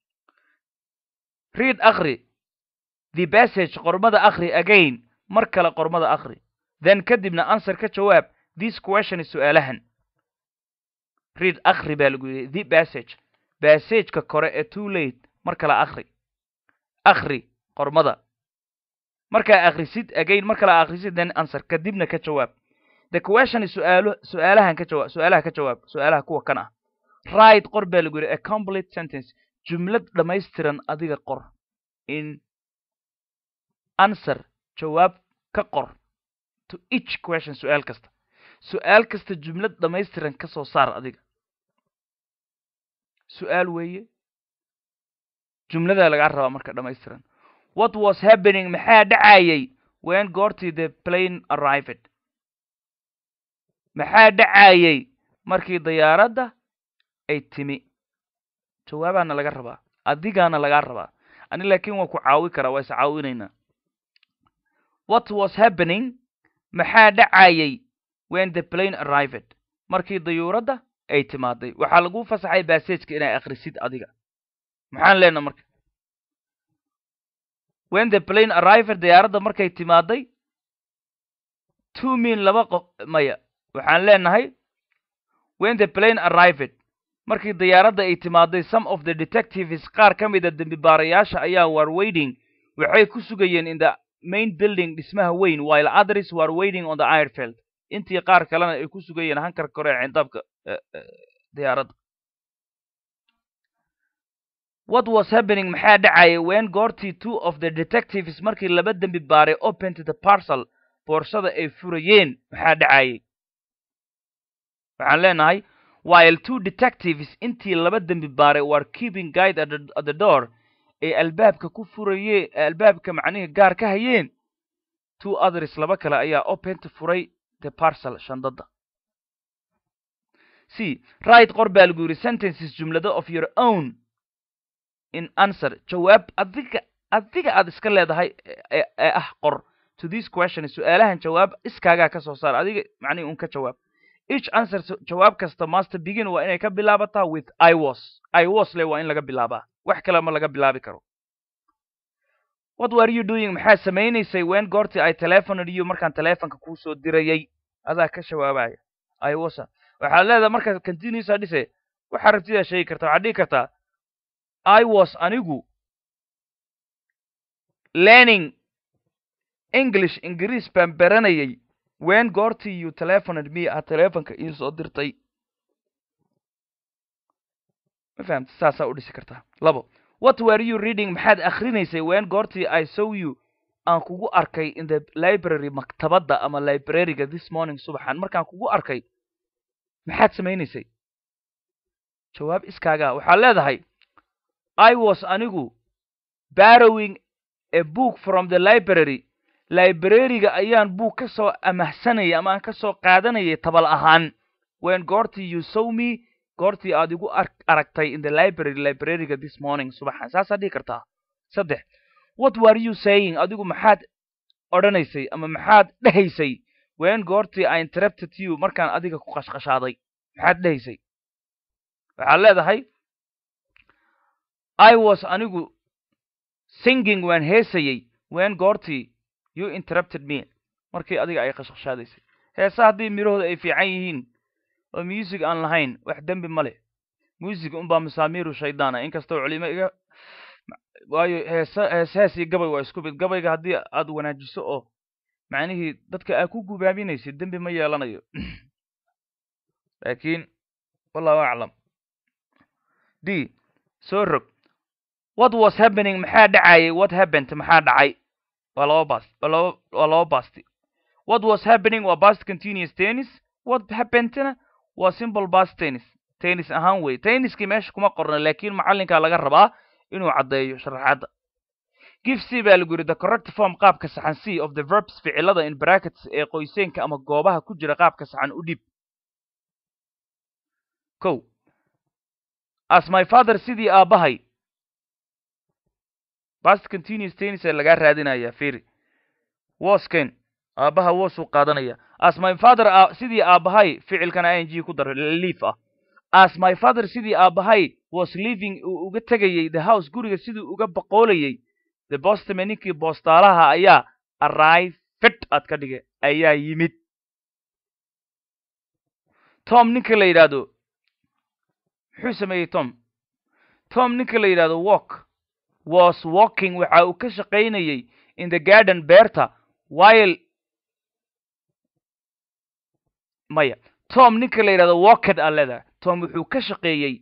read akri the passage qormada akri again mar kale qormada akri then kadibna answer ka jawaab this question su-aalahan read akri baa lagu yidhi the passage bassageka kore ee too late mar kale akri akri qormada markaa akrisid again mar kale akrisid then answer kadibna ka jawaab the question su-aalo su-aalahan ka jawaab su-aalaha ka jawaab su-aalaha kuwa kan ah right qor baa lagu yidhi a complete sentence jumlad dhammaystiran adiga qor in answer jawaab ka qor to each question su-aal kasta su-aal kasta jumlad dhammaystiran ka soo saar adiga su-aal weeye jumladaa lagaa rabaa marka dhammaystiran what was happening maxaa dhacayay wen goortii the plane arrived maxaa dhacayay markii dayaaradda ay timi jawaabaana laga rabaa adigaana lagaa rabaa ani laakiin waa ku caawi karaa waa is caawinaynaa what was happening maxaa dhacayay wen the plane arrived markii dayuuradda ay timaaday waxaa lagu fasaxay bassageka inay akhrisid adiga maxaan leenaha marka wen the plane arrived diyaaradda markay timaaday two min laba qof maya waxaan leenahay wen the plane arrived markii diyaaradda ay timaaday some of the detectives qaar ka mida dembi baarayaasha ayaa war waiting waxay ku sugayeen in the main building dhismaha weyn while others were waiting on the airfield intii qaar kalena ay ku sugayeen hankar kore ee cindaabka diyaaradda what was happening maxaa dhacaya wen goortii two of the detectives markii laba dembi baaray opened the parcel boorsada ay furayeen maxaa dhacayay waxaan leenahay while two detectives intii laba dembi baaray were keeping guide at the, at the door ee albaabka ku furaye albaabka macnihii gaar ka hayeen two others laba kale ayaa opent furay the parcel shandada c right qor baa lagu yidhi sentences jumlado of your own in answer jawaab adiga adiga aad iska leedahay ee ee ah qor to this question su-aalahan jawaab iskaagaa ka soo saar adiga macnihi un ka jawaab each answer jawaab kasta master begin waa inay ka bilaabataa with i was i was le waa in laga bilaabaa wax kale ma laga bilaabi karo what were you doing maxaad samaynaysay wen goortii ay telefonad you markaan telefonka kuu soo dirayay adaa ka jawaabaya i was waxaad leedahay markaad continuous aa dhise waxaa rabtidaa sheegi karta waxaad dhihi kartaa i was anigu learning english ingiriis baan baranayay wen goortii you telefonad me aad telefonka ii soo dirtay ma fahamta saasaa u dhisi kartaa labo what were you reading maxaad akhrinaysay wen goortii i saw you aan kugu arkay in the library maktabadda ama libraryga this morning subaxan markaan kugu arkay maxaad samaynaysay jawaab iskaagaa waxaad leedahay i was anigu barrowing a book from the library libraryga ayaan buug ka soo amahsanayay ama aan ka soo qaadanayay tabal ahaan wen goortii you saw me goortii aad igu aragtay in the library libraryga this morning subaxan saasaa dhihi kartaa saddex what were you saying adigu maxaad odhanaysay ama maxaad dhehaysay wen goortii i interrupted you markaan adiga ku qashqashaaday maxaad dhehaysay waxaad leedahay i was anigu singing waan heesayey wen goortii you interrupted me markii adiga ay qashqashaadaysay heesa haddii midhahooda ay fiican yihiin oo music aan lahayn wax dembi ma leh music unbaa masaamiiru shaydaana inkastoo culimo iga waayo heesa hees hees iyo gabay waa isku mid gabayga haddii aad wanaajiso oo macnihii dadka aad ku gubaabinaysid dembi ma yeelanayo laakiin wallahu aclam d soo rog what was happening maxaa dhacayay what happened maxaa dhacay waa laba bast waa laba waa laba basti what was happening waa past continuous tennis what happenedna waa simple past tennis tennis ahaan wey tenniskii meesha kuma qorna laakiin macallinkaa laga rabaa inuu caddeeyo sharaxaadda give c baa lagu yidhi the correct form qaabka saxan c of the verbs ficilada in brackets ee qoyseenka ama goobaha ku jira qaabka saxan u dhib ko as my father sidii aabbahay past continuous tennis ee lagaa raadinaya firi wasken aabbaha wasuu qaadanaya as my father sidii aabbahay ficilkana i n g ku daro liif ah as my father sidii aabbahay was living uu uga tegayey the house guriga sidii uga boqoolayey the bostome ninkii boostaalaha ayaa arrive fit aad ka dhige ayaa yimid tom ninka la yidhaahdo muxuu sameeyey tom tom ninka la yidhahdo walk was walking waxa uu ka shaqaynayey in the garden beerta while maya tom ninka la yidhahdo walked aa leedahay tom wuxuu ka shaqeeyey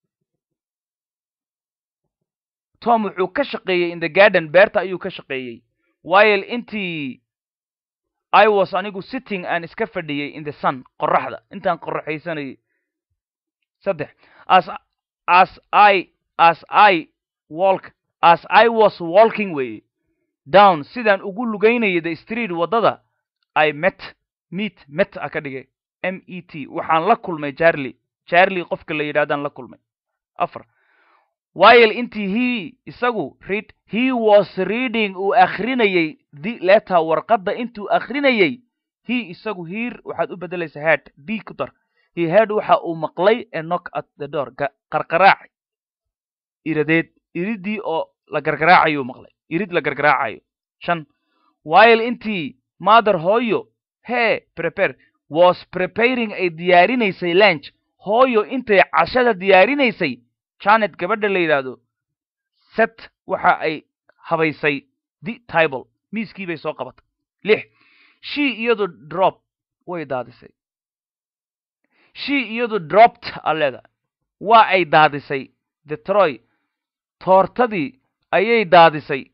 tom wuxuu ka shaqeeyey in the garden beerta ayuu ka shaqeeyey while intii i was anigu sitting aan iska fadhiyey in the sun qoraxda intaan qoraxaysanayay saddex as as i as i walk as i was walking way down sidaan ugu lugaynayay the street waddada i met meet met a ka dhigay m e t waxaan la kulmay charlie charlie qofka la yidhahdaan la kulmay afar while intii he isagu read he was reading uu akhrinayey the letter warqadda intuu akhrinayey he isagu hiir waxaad u beddelaysaa head d ku dar he head waxa uu maqlay a knock at the door qarqaraac iradeed iridii oo la gargaraacayuu maqlay irid la gargaraacayo shan while intii mother hooyo hee prepare was preparing ay diyaarinaysay lunch hooyo intay cashada diyaarinaysay janet gabadha la yidhaahdo set waxa ay habaysay the table miiskii bay soo qabatay lix she iyadu drop way daadisay she iyadu dropped a leeda waa ay daadisay the troy toortadii ayay daadisay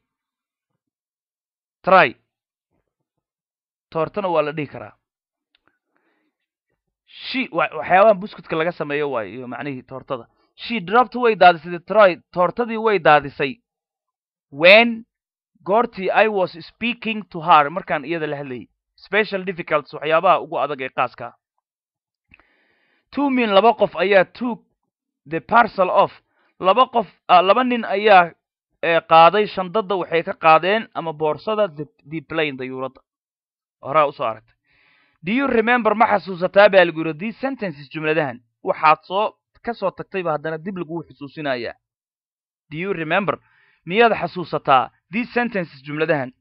try toortana waa la dhihi karaa she waxyaabaha buskutka laga sameeyo waayo iyo macnihii toortada she dropped way daadisay troy toortadii way daadisay when goortii i was speaking to her markaan iyada la hadlayay special difficults waxyaabaha ugu adag ee qaaska two min laba qof ayaa took the parcel of laba qof laba nin ayaa qaaday shandada waxay ka qaadeen ama boorsada the plane dayuuradda horaa usoo aragtay do you remember ma xasuusataa baa lagu yidhi these sentences jumladahan waxaad soo ka soo tagtayba haddana dib laguu xusuusinayaa do you remember miyaad xasuusataa these sentences jumladahan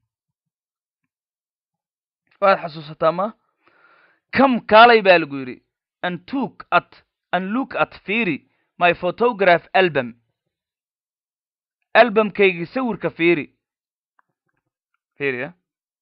waad xasuusataa ma come kaalay baa lagu yidhi and took at and look at fiiri my photograph album albumkaygii sawirka fiiri fiiriya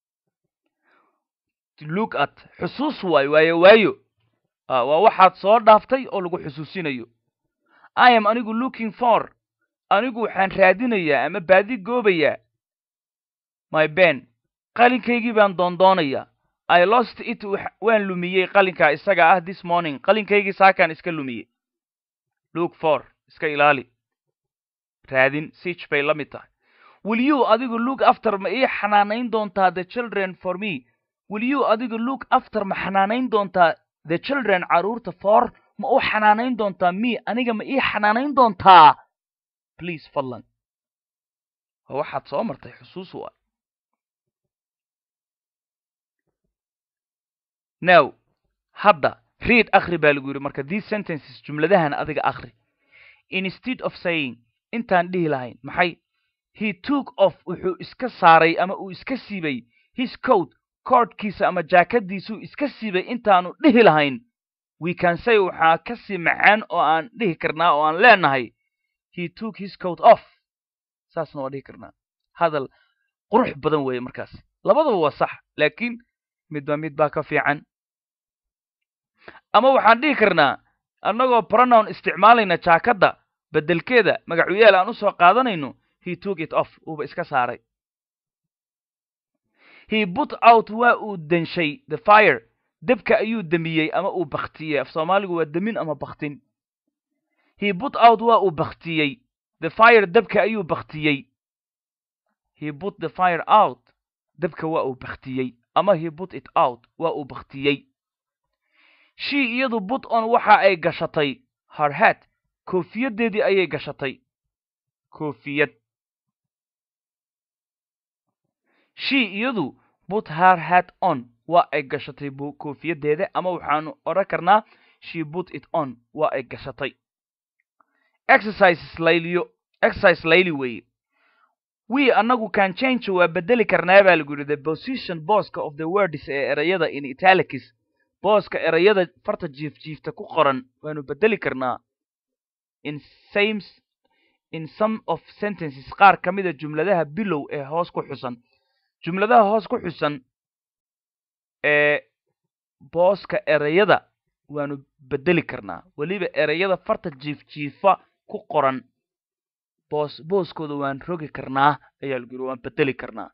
look at xusuus waayo waayo waayo waa waxaad soo dhaaftay oo lagu xusuusinayo i am anigu looking for anigu waxaan raadinayaa ama baadi goobayaa my ben qalinkaygii baan doondoonayaa i lost it waan lumiyey qalinkaa isaga ah this morning qalinkaygii saakaan iska lumiyey look for iska ilaali raadin sich bay la mid tahay will you adigu look after ma ii xanaanayn doontaa the children for me will you adigu look after ma xanaanayn doontaa the children carruurta for ma u xanaanayn doontaa me aniga ma ii xanaanayn doontaa please fadlan waa waxaad soo martay xusuus u ah now hadda read akhri baa lagu yidhi marka these sentences jumladahan adiga akhri instead of saying intaan dhihi lahayn maxay he took off wuxuu iska saaray ama uu iska siibay his coat koodhkiisa ama jaakadiisuu iska siibay intaanu dhihi lahayn we can say waxaa ka sii macaan oo aan dhihi karnaa oo aan leenahay he took his coat off saasna waa dhihi karnaa hadal qurux badan weeye markaas labadaba waa sax laakiin midba mid baa ka fiican ama waxaan dhihi karnaa annagoo pronoun isticmaalayna jaakadda beddelkeeda magacuyaal aan u soo qaadanayno he took it off uuba iska saaray he put out waa uu denshay the fire debka ayuu demiyey ama uu baktiyey af soomaaligu waa demin ama baktin he put out waa uu baktiyey the fire debka ayuu baktiyey he put the fire out debka waa uu baktiyey ama he put it out waa uu baktiyey she iyadu put on waxa ay gashatay her hat koofiyaddeedii ayay gashatay koofiyad she iyadu put her hat on waa ay gashatay koofiyaddeeda ama waxaanu odhan karnaa she put it on waa ay gashatay exercises layliyo exercise layli weeye we annagu can change waa bedeli karnaa baa lagu yidhi the position booska of the words ee erayada in italics booska erayada farta jiif jiifta ku qoran waanu bedeli karnaa in sames in some of sentences qaar ka mida jumladaha bilow ee hoos ku xusan jumladaha hoos ku xusan ee booska erayada waanu bedeli karnaa weliba erayada farta jiif jiifa ku qoran boos booskooda waan rogi karnaa ayaa lagu yidhi waan bedeli karnaa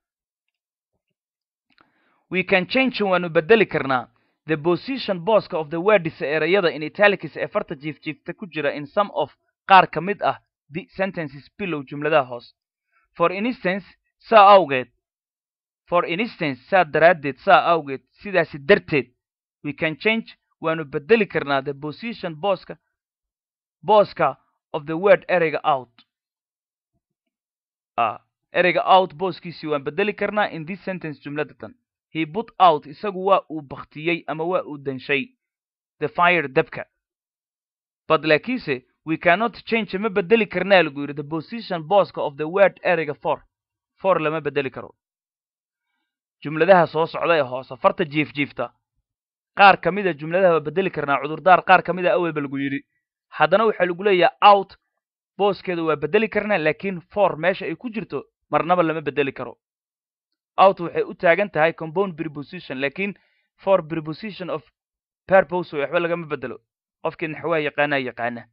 we can change waanu bedeli karnaa the position booska of the words erayada in italics ee farta jiif jiifta ku jira in some of qaar ka mid ah the sentences below jumladaha hoos for instance saa awgeed for instance saa daraaddeed saa awgeed sidaasi darteed we can change waanu bedeli karnaa the position booska booska of the word ereyga out ah ereyga out booskiisii waan bedeli karnaa in this sentence jumladatan he put out isagu waa uu baktiyey ama waa uu danshay the fire debka but laakiinse we cannot change ma bedeli karnaa lagu yidhi the position booska of the word ereyga for for lama bedeli karo jumladaha soo socda ee hoose farta jiif jiifta qaar ka mida jumladaha waa bedeli karnaa cudurdaar qaar ka mida awelba lagu yidhi haddana waxaa lagu leeyahay out booskeeda waa bedeli karnaa laakiin for meesha ay ku jirto marnaba lama bedeli karo out waxay u taagan tahay compound preposition laakiin for preposition of purpose waxba lagama bedelo qofkii naxwaha yaqaanaa yaqaana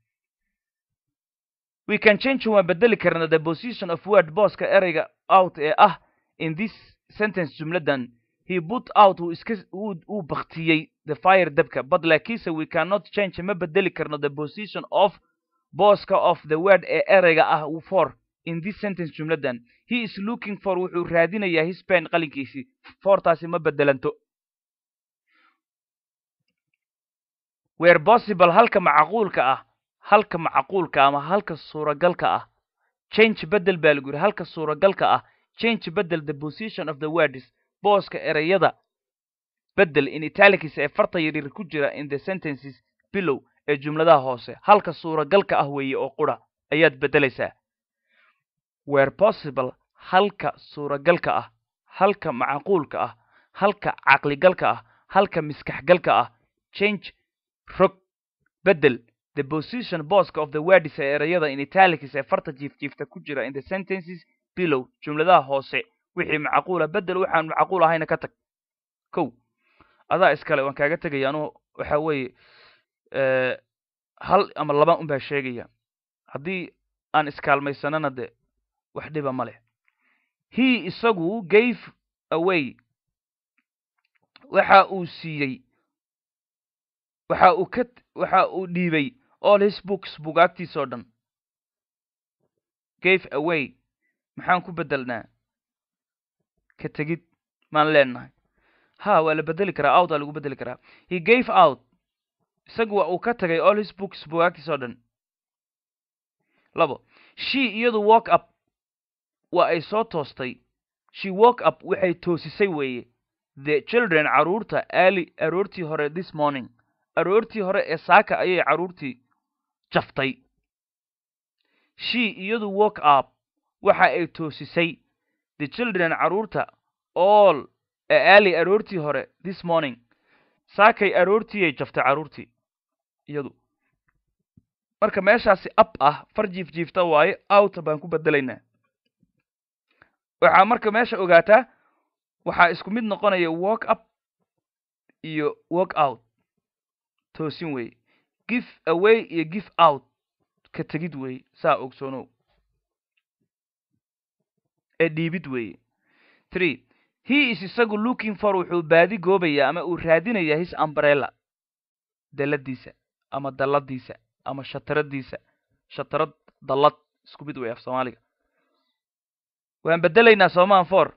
we can change waan bedeli karnaa the position of word booska ereyga out ee ah in this sentence jumladan he put out uu iska uu baktiyey the fire dabka but laakiinse we cannot change ma bedeli karno the position of booska of the word ee ereyga ah for in this sentence jumladan he is looking for wuxuu raadinayaa his pen qalinkiisii fortaasi ma bedelanto where possible halka macquulka ah halka macquulka ama halka suuragalka ah change bedel baa lagu yidhi halka suuragalka ah change bedel the position of the words booska ereyada bedel in italics ee farta yaryar ku jira in the sentences below ee jumladaha hoose halka suuragalka ah weeye oo qura ayaad bedelaysaa where possible halka suuragalka ah halka macquulka ah halka caqligalka ah halka miskaxgalka ah change rog bedel the position booska of the words ee ereyada in italics ee farta jiifjiifta ku jira in the sentences below jumladaha hoose wixii macquula bedel waxaan macquul ahayna ka tag kow adaa iskale waan kaaga tegaya anugu waxa weeye hal ama laba un baa sheegaya haddii aan iskaalmaysanana de wax dhiba ma leh he isagu gave away waxa uu siiyey waxa uu ka waxa uu dhiibay all his books bugaagtiisoo dhan gave away maxaan ku bedelnaa ka tegid maan leenahay ha waa la bedeli karaa out aa lagu bedeli karaa he gave out isagu waa uu ka tagay all his books bugaagtiisoo dhan labo she iyadu walk up waa ay soo toostay she walk up waxay toosisay weeye the children carruurta ali aroortii hore this morning aroortii hore ee saaka ayay carruurtii jaftay she iyadu walk up waxa ay toosisay the children carruurta all ee ali aroortii hore this morning saakay aroortiiyay jaftay carruurtii iyadu marka meeshaasi up ah far jiif jiifta waaye out baan ku bedelaynaa waxaa marka meesha ogaataa waxaa isku mid noqonaya walk up iyo walk out toosin weeye give away iyo give out ka tegid weeye saa ogsoonow ee dhiibid weeye three he is isagu looking for wuxuu baadi goobayaa ama uu raadinayaa his umbrella daladiisa ama dalladiisa ama shataradiisa shatarad dallad isku mid wey af soomaaliga waan bedelaynaa soomaan for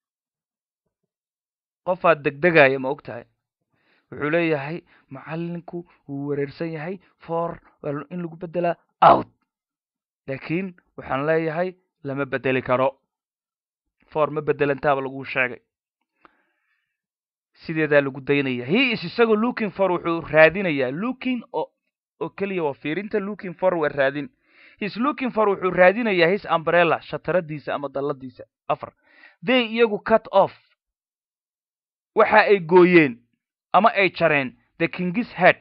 qofaad degdegaya ma og tahay wuxuu leeyahay macallinku wuu wareersan yahay for waa in lagu bedelaa out laakiin waxaan leeyahay lama bedeli karo for ma bedelantaaba lagu sheegay sideedaa lagu daynaya he is isagoo looking for wuxuu raadinayaa looking oo oo keliya waa fiirinta looking for waa raadin his looking for wuxuu raadinayaa his umbrella shataradiisa ama dalladiisa afar they iyagu cut off waxa ay gooyeen ama ay jareen the king's head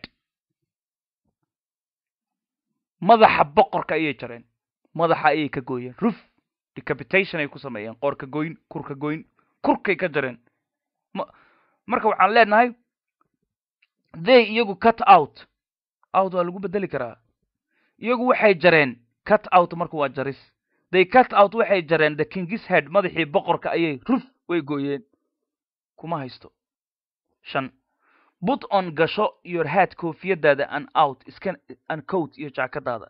madaxa boqorka ayay jareen madaxa ayay ka gooyeen ruf decapitation ay ku sameeyeen qoorka goyn kurka goyn kurkay ka jareen marka waxaan leenahay they iyagu cut out out waa lagu bedeli karaa iyagu waxay jareen cut out marka waa jaris they cut out waxay jareen the king's head madaxii boqorka ayay ruf way gooyeen kuma haysto shan but on gasho your head koofiyadaada an out iska an coat iyo jaakadaada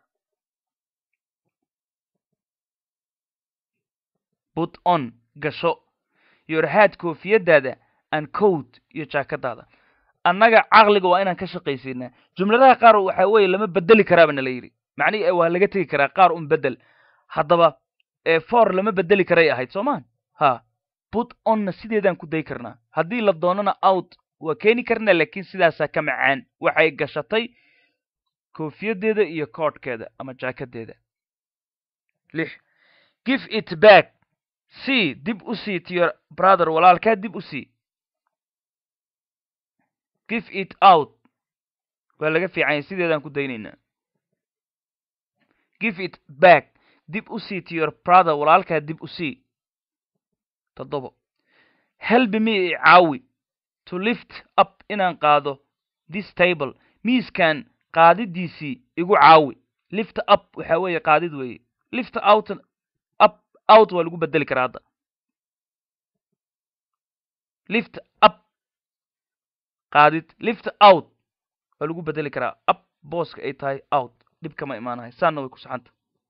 but on gasho your head koofiyadaada an coat iyo jaakadaada annaga caqliga waa inaan ka shaqaysiinaa jumladaha qaar waxa weeye lama bedeli karaaba nala yidhi macnihi waa laga tegi karaa qaar un bedel haddaba for lama bedeli karay ahayd soomaan ha but onna sideedaan ku day karnaa haddii la doonana out waa keeni karnaa laakiin sidaasaa ka macaan waxay gashatay koofiyadeeda iyo koodhkeeda ama jaakadeeda lix give it back c dib u sii to your brother walaalkaa dib u sii give it out waa laga fiicanya sideedaan ku daynaynaa give it back dib u sii to your brother walaalkaa dib u sii toddobo helbi me i caawi to lift up inaan qaado this table miiskan qaadidiisii igu caawi lift up waxa weeye qaadid weeye lift out up out waa lagu bedeli karaa hadda lift up qaadid lift out waa lagu bedeli karaa up booska ay tahay out dhib kama imaanahay saanna way ku saxanta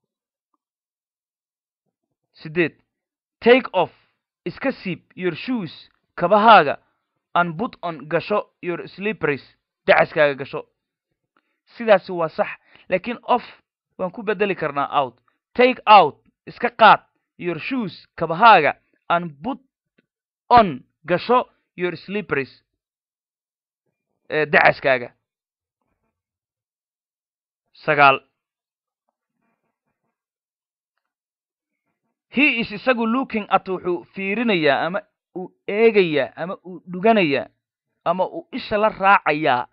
sideed take off iska siib your shoes kabahaaga and put on gasho your slippers dacaskaaga gasho sidaasi waa sax laakiin off waan ku bedeli karnaa out take out iska qaad your shoes kabahaaga and put on gasho your slippers dacaskaaga sagaal he is isagu looking at wuxuu fiirinayaa ama uu eegayaa ama uu dhuganayaa ama uu isha la raacayaa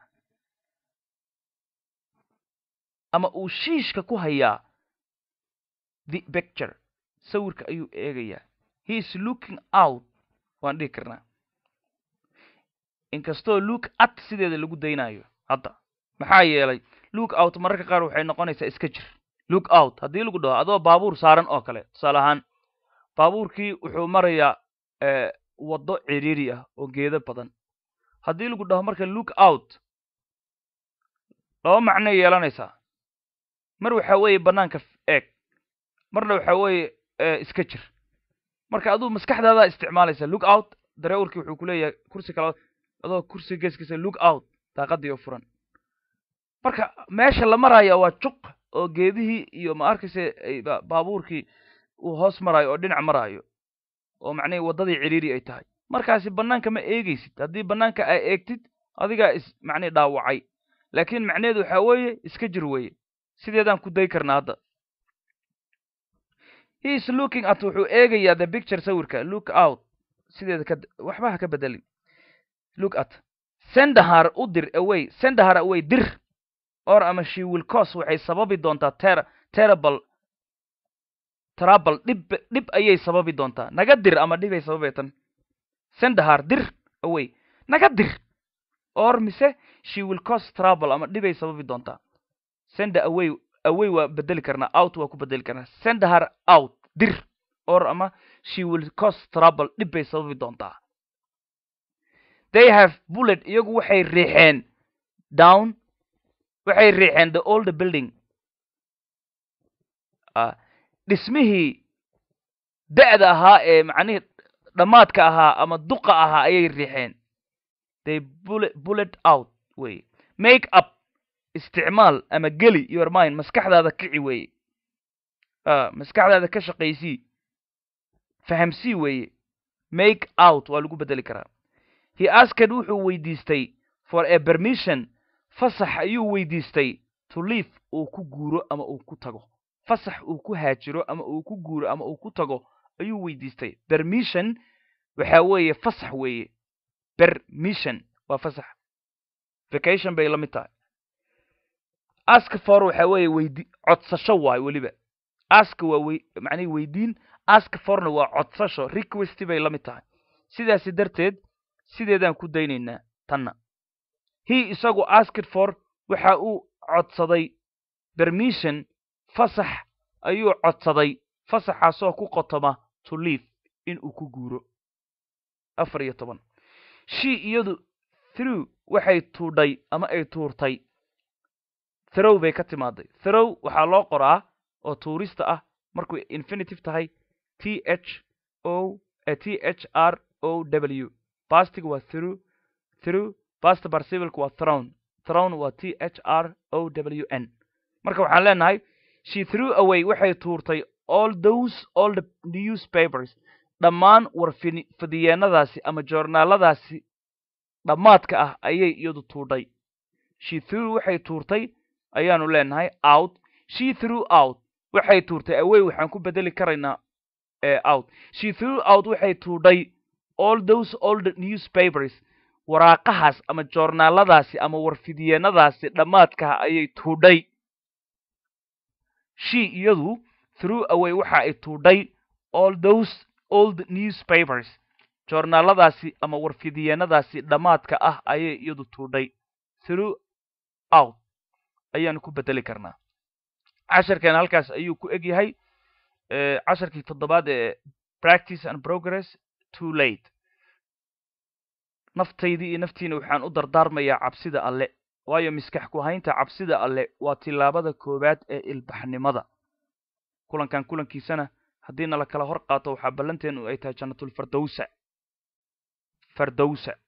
ama uu shiishka ku hayaa the picture sawirka ayuu eegayaa he is looking out waan dhihi karnaa inkastoo look at sideeda lagu daynayo hadda maxaa yeelay look out mararka qaar waxay noqonaysaa iska jir look out haddii lagu dhaho adoo baabuur saaran oo kale tusaale ahaan baabuurkii wuxuu marayaa waddo ciriiri ah oo geedo badan haddii lagu dhaho marka look out laba macnoy yeelanaysaa mar waxa weeye bannaanka eeg marna waxa weeye iska jir marka aduu maskaxdaadaa isticmaalaysa look out dareewalkii wuxuu ku leeyahay kursi kale adoo kursi geeskiisa look out daaqadii oo furan marka meesha la maraya waa juq oo geedihii iyo ma arkayse baabuurkii uu hoos maraayo oo dhinac maraayo oo macnihii waddadii ciriiri ay tahay markaasi bannaanka ma eegaysid haddii bannaanka ay eegtid adigaa is macnihi dhaawacay laakiin macnaheedu waxaa weeye iska jir weeye sideedaan ku day karnaa hadda he is looking at wuxuu eegayaa the picture sawirka look out sideeda ka waxba ha ka bedelin look at sendahar u dir away sendahar away dir or ama she will cause waxay sababi doontaa ter terrible trouble dhib dhib ayay sababi doontaa naga dir ama dhibay sababay tan sendahar dir away naga dir or mise she will cause trouble ama dhibay sababi doontaa senda away away waa bedeli karnaa out waa ku bedeli karnaa sendahar out dir or ama she will cause trouble dhib bay sababi doontaa they have bullet iyagu waxay riixeen down waxay riixeen the old building dhismihii da'da ahaa ee macnihii dhammaadka ahaa ama duqa ahaa ayay riixeen they bullet bullet out weye make up isticmaal ama geli your mind maskaxdaada kici weeye maskaxdaada ka shaqaysii fahamsii weeye make out waa lagu bedeli karaa he asked wuxuu weydiistay for a permission fasax ayuu weydiistay to leave uu ku guuro ama uu ku tago fasax uu ku haajiro ama uu ku guuro ama uu ku tago ayuu weydiistay permission waxa weeye fasax weeye permission waa fasax vacation bay la mid tahay ask for waxa weeye weydi codsasho waay weliba ask waa wey macnihi weydiin ask forna waa codsasho request bay la mid tahay sidaasi darteed sideedaan ku daynaynaa tanna he isagu asked for waxa uu codsaday permission fasax ayuu codsaday fasaxaasoo ku qotoma to leave in uu ku guuro afar iyo toban she iyadu through waxay tuudhay ama ay tuurtay throw bay ka timaaday throw waxaa loo qoraa oo tuurista ah markuu infinitive tahay t h o t h r o w bastiga waa through through basta barcivilka waa thrown thrown waa t h r o w n marka waxaan leenahay she threw away waxay tuurtay all those all the newspapers dhammaan warfidiyeenadaasi ama joornaaladaasi dhammaadka ah ayay iyadu tuudhay she threw waxay tuurtay ayaanu leenahay out she threw out waxay tuurtay away waxaan ku bedeli karaynaa out she threw out waxay tuudhay all those old newspapers waraaqahaas ama joornaaladaasi ama warfidiyeenadaasi dhammaadkaha ayay tuudhay she iyadu through away waxa ay tuudhay all those old newspapers joornaaladaasi ama warfidiyeenadaasi dhammaadka ah ayay iyadu tuudhay through out ayaanu ku bedeli karnaa casharkeena halkaas ayuu ku eg yahay casharkii toddobaad ee practice and progress too late naftaydii iyo naftiina waxaan u dardaarmayaa cabsida alle waayo miskax ku haynta cabsida alle waa tillaabada koowaad ee ilbaxnimada kulankan kulankiisana haddii nala kala hor qaato waxaa ballanteenu ay tahay jannatulfardowsa fardowsa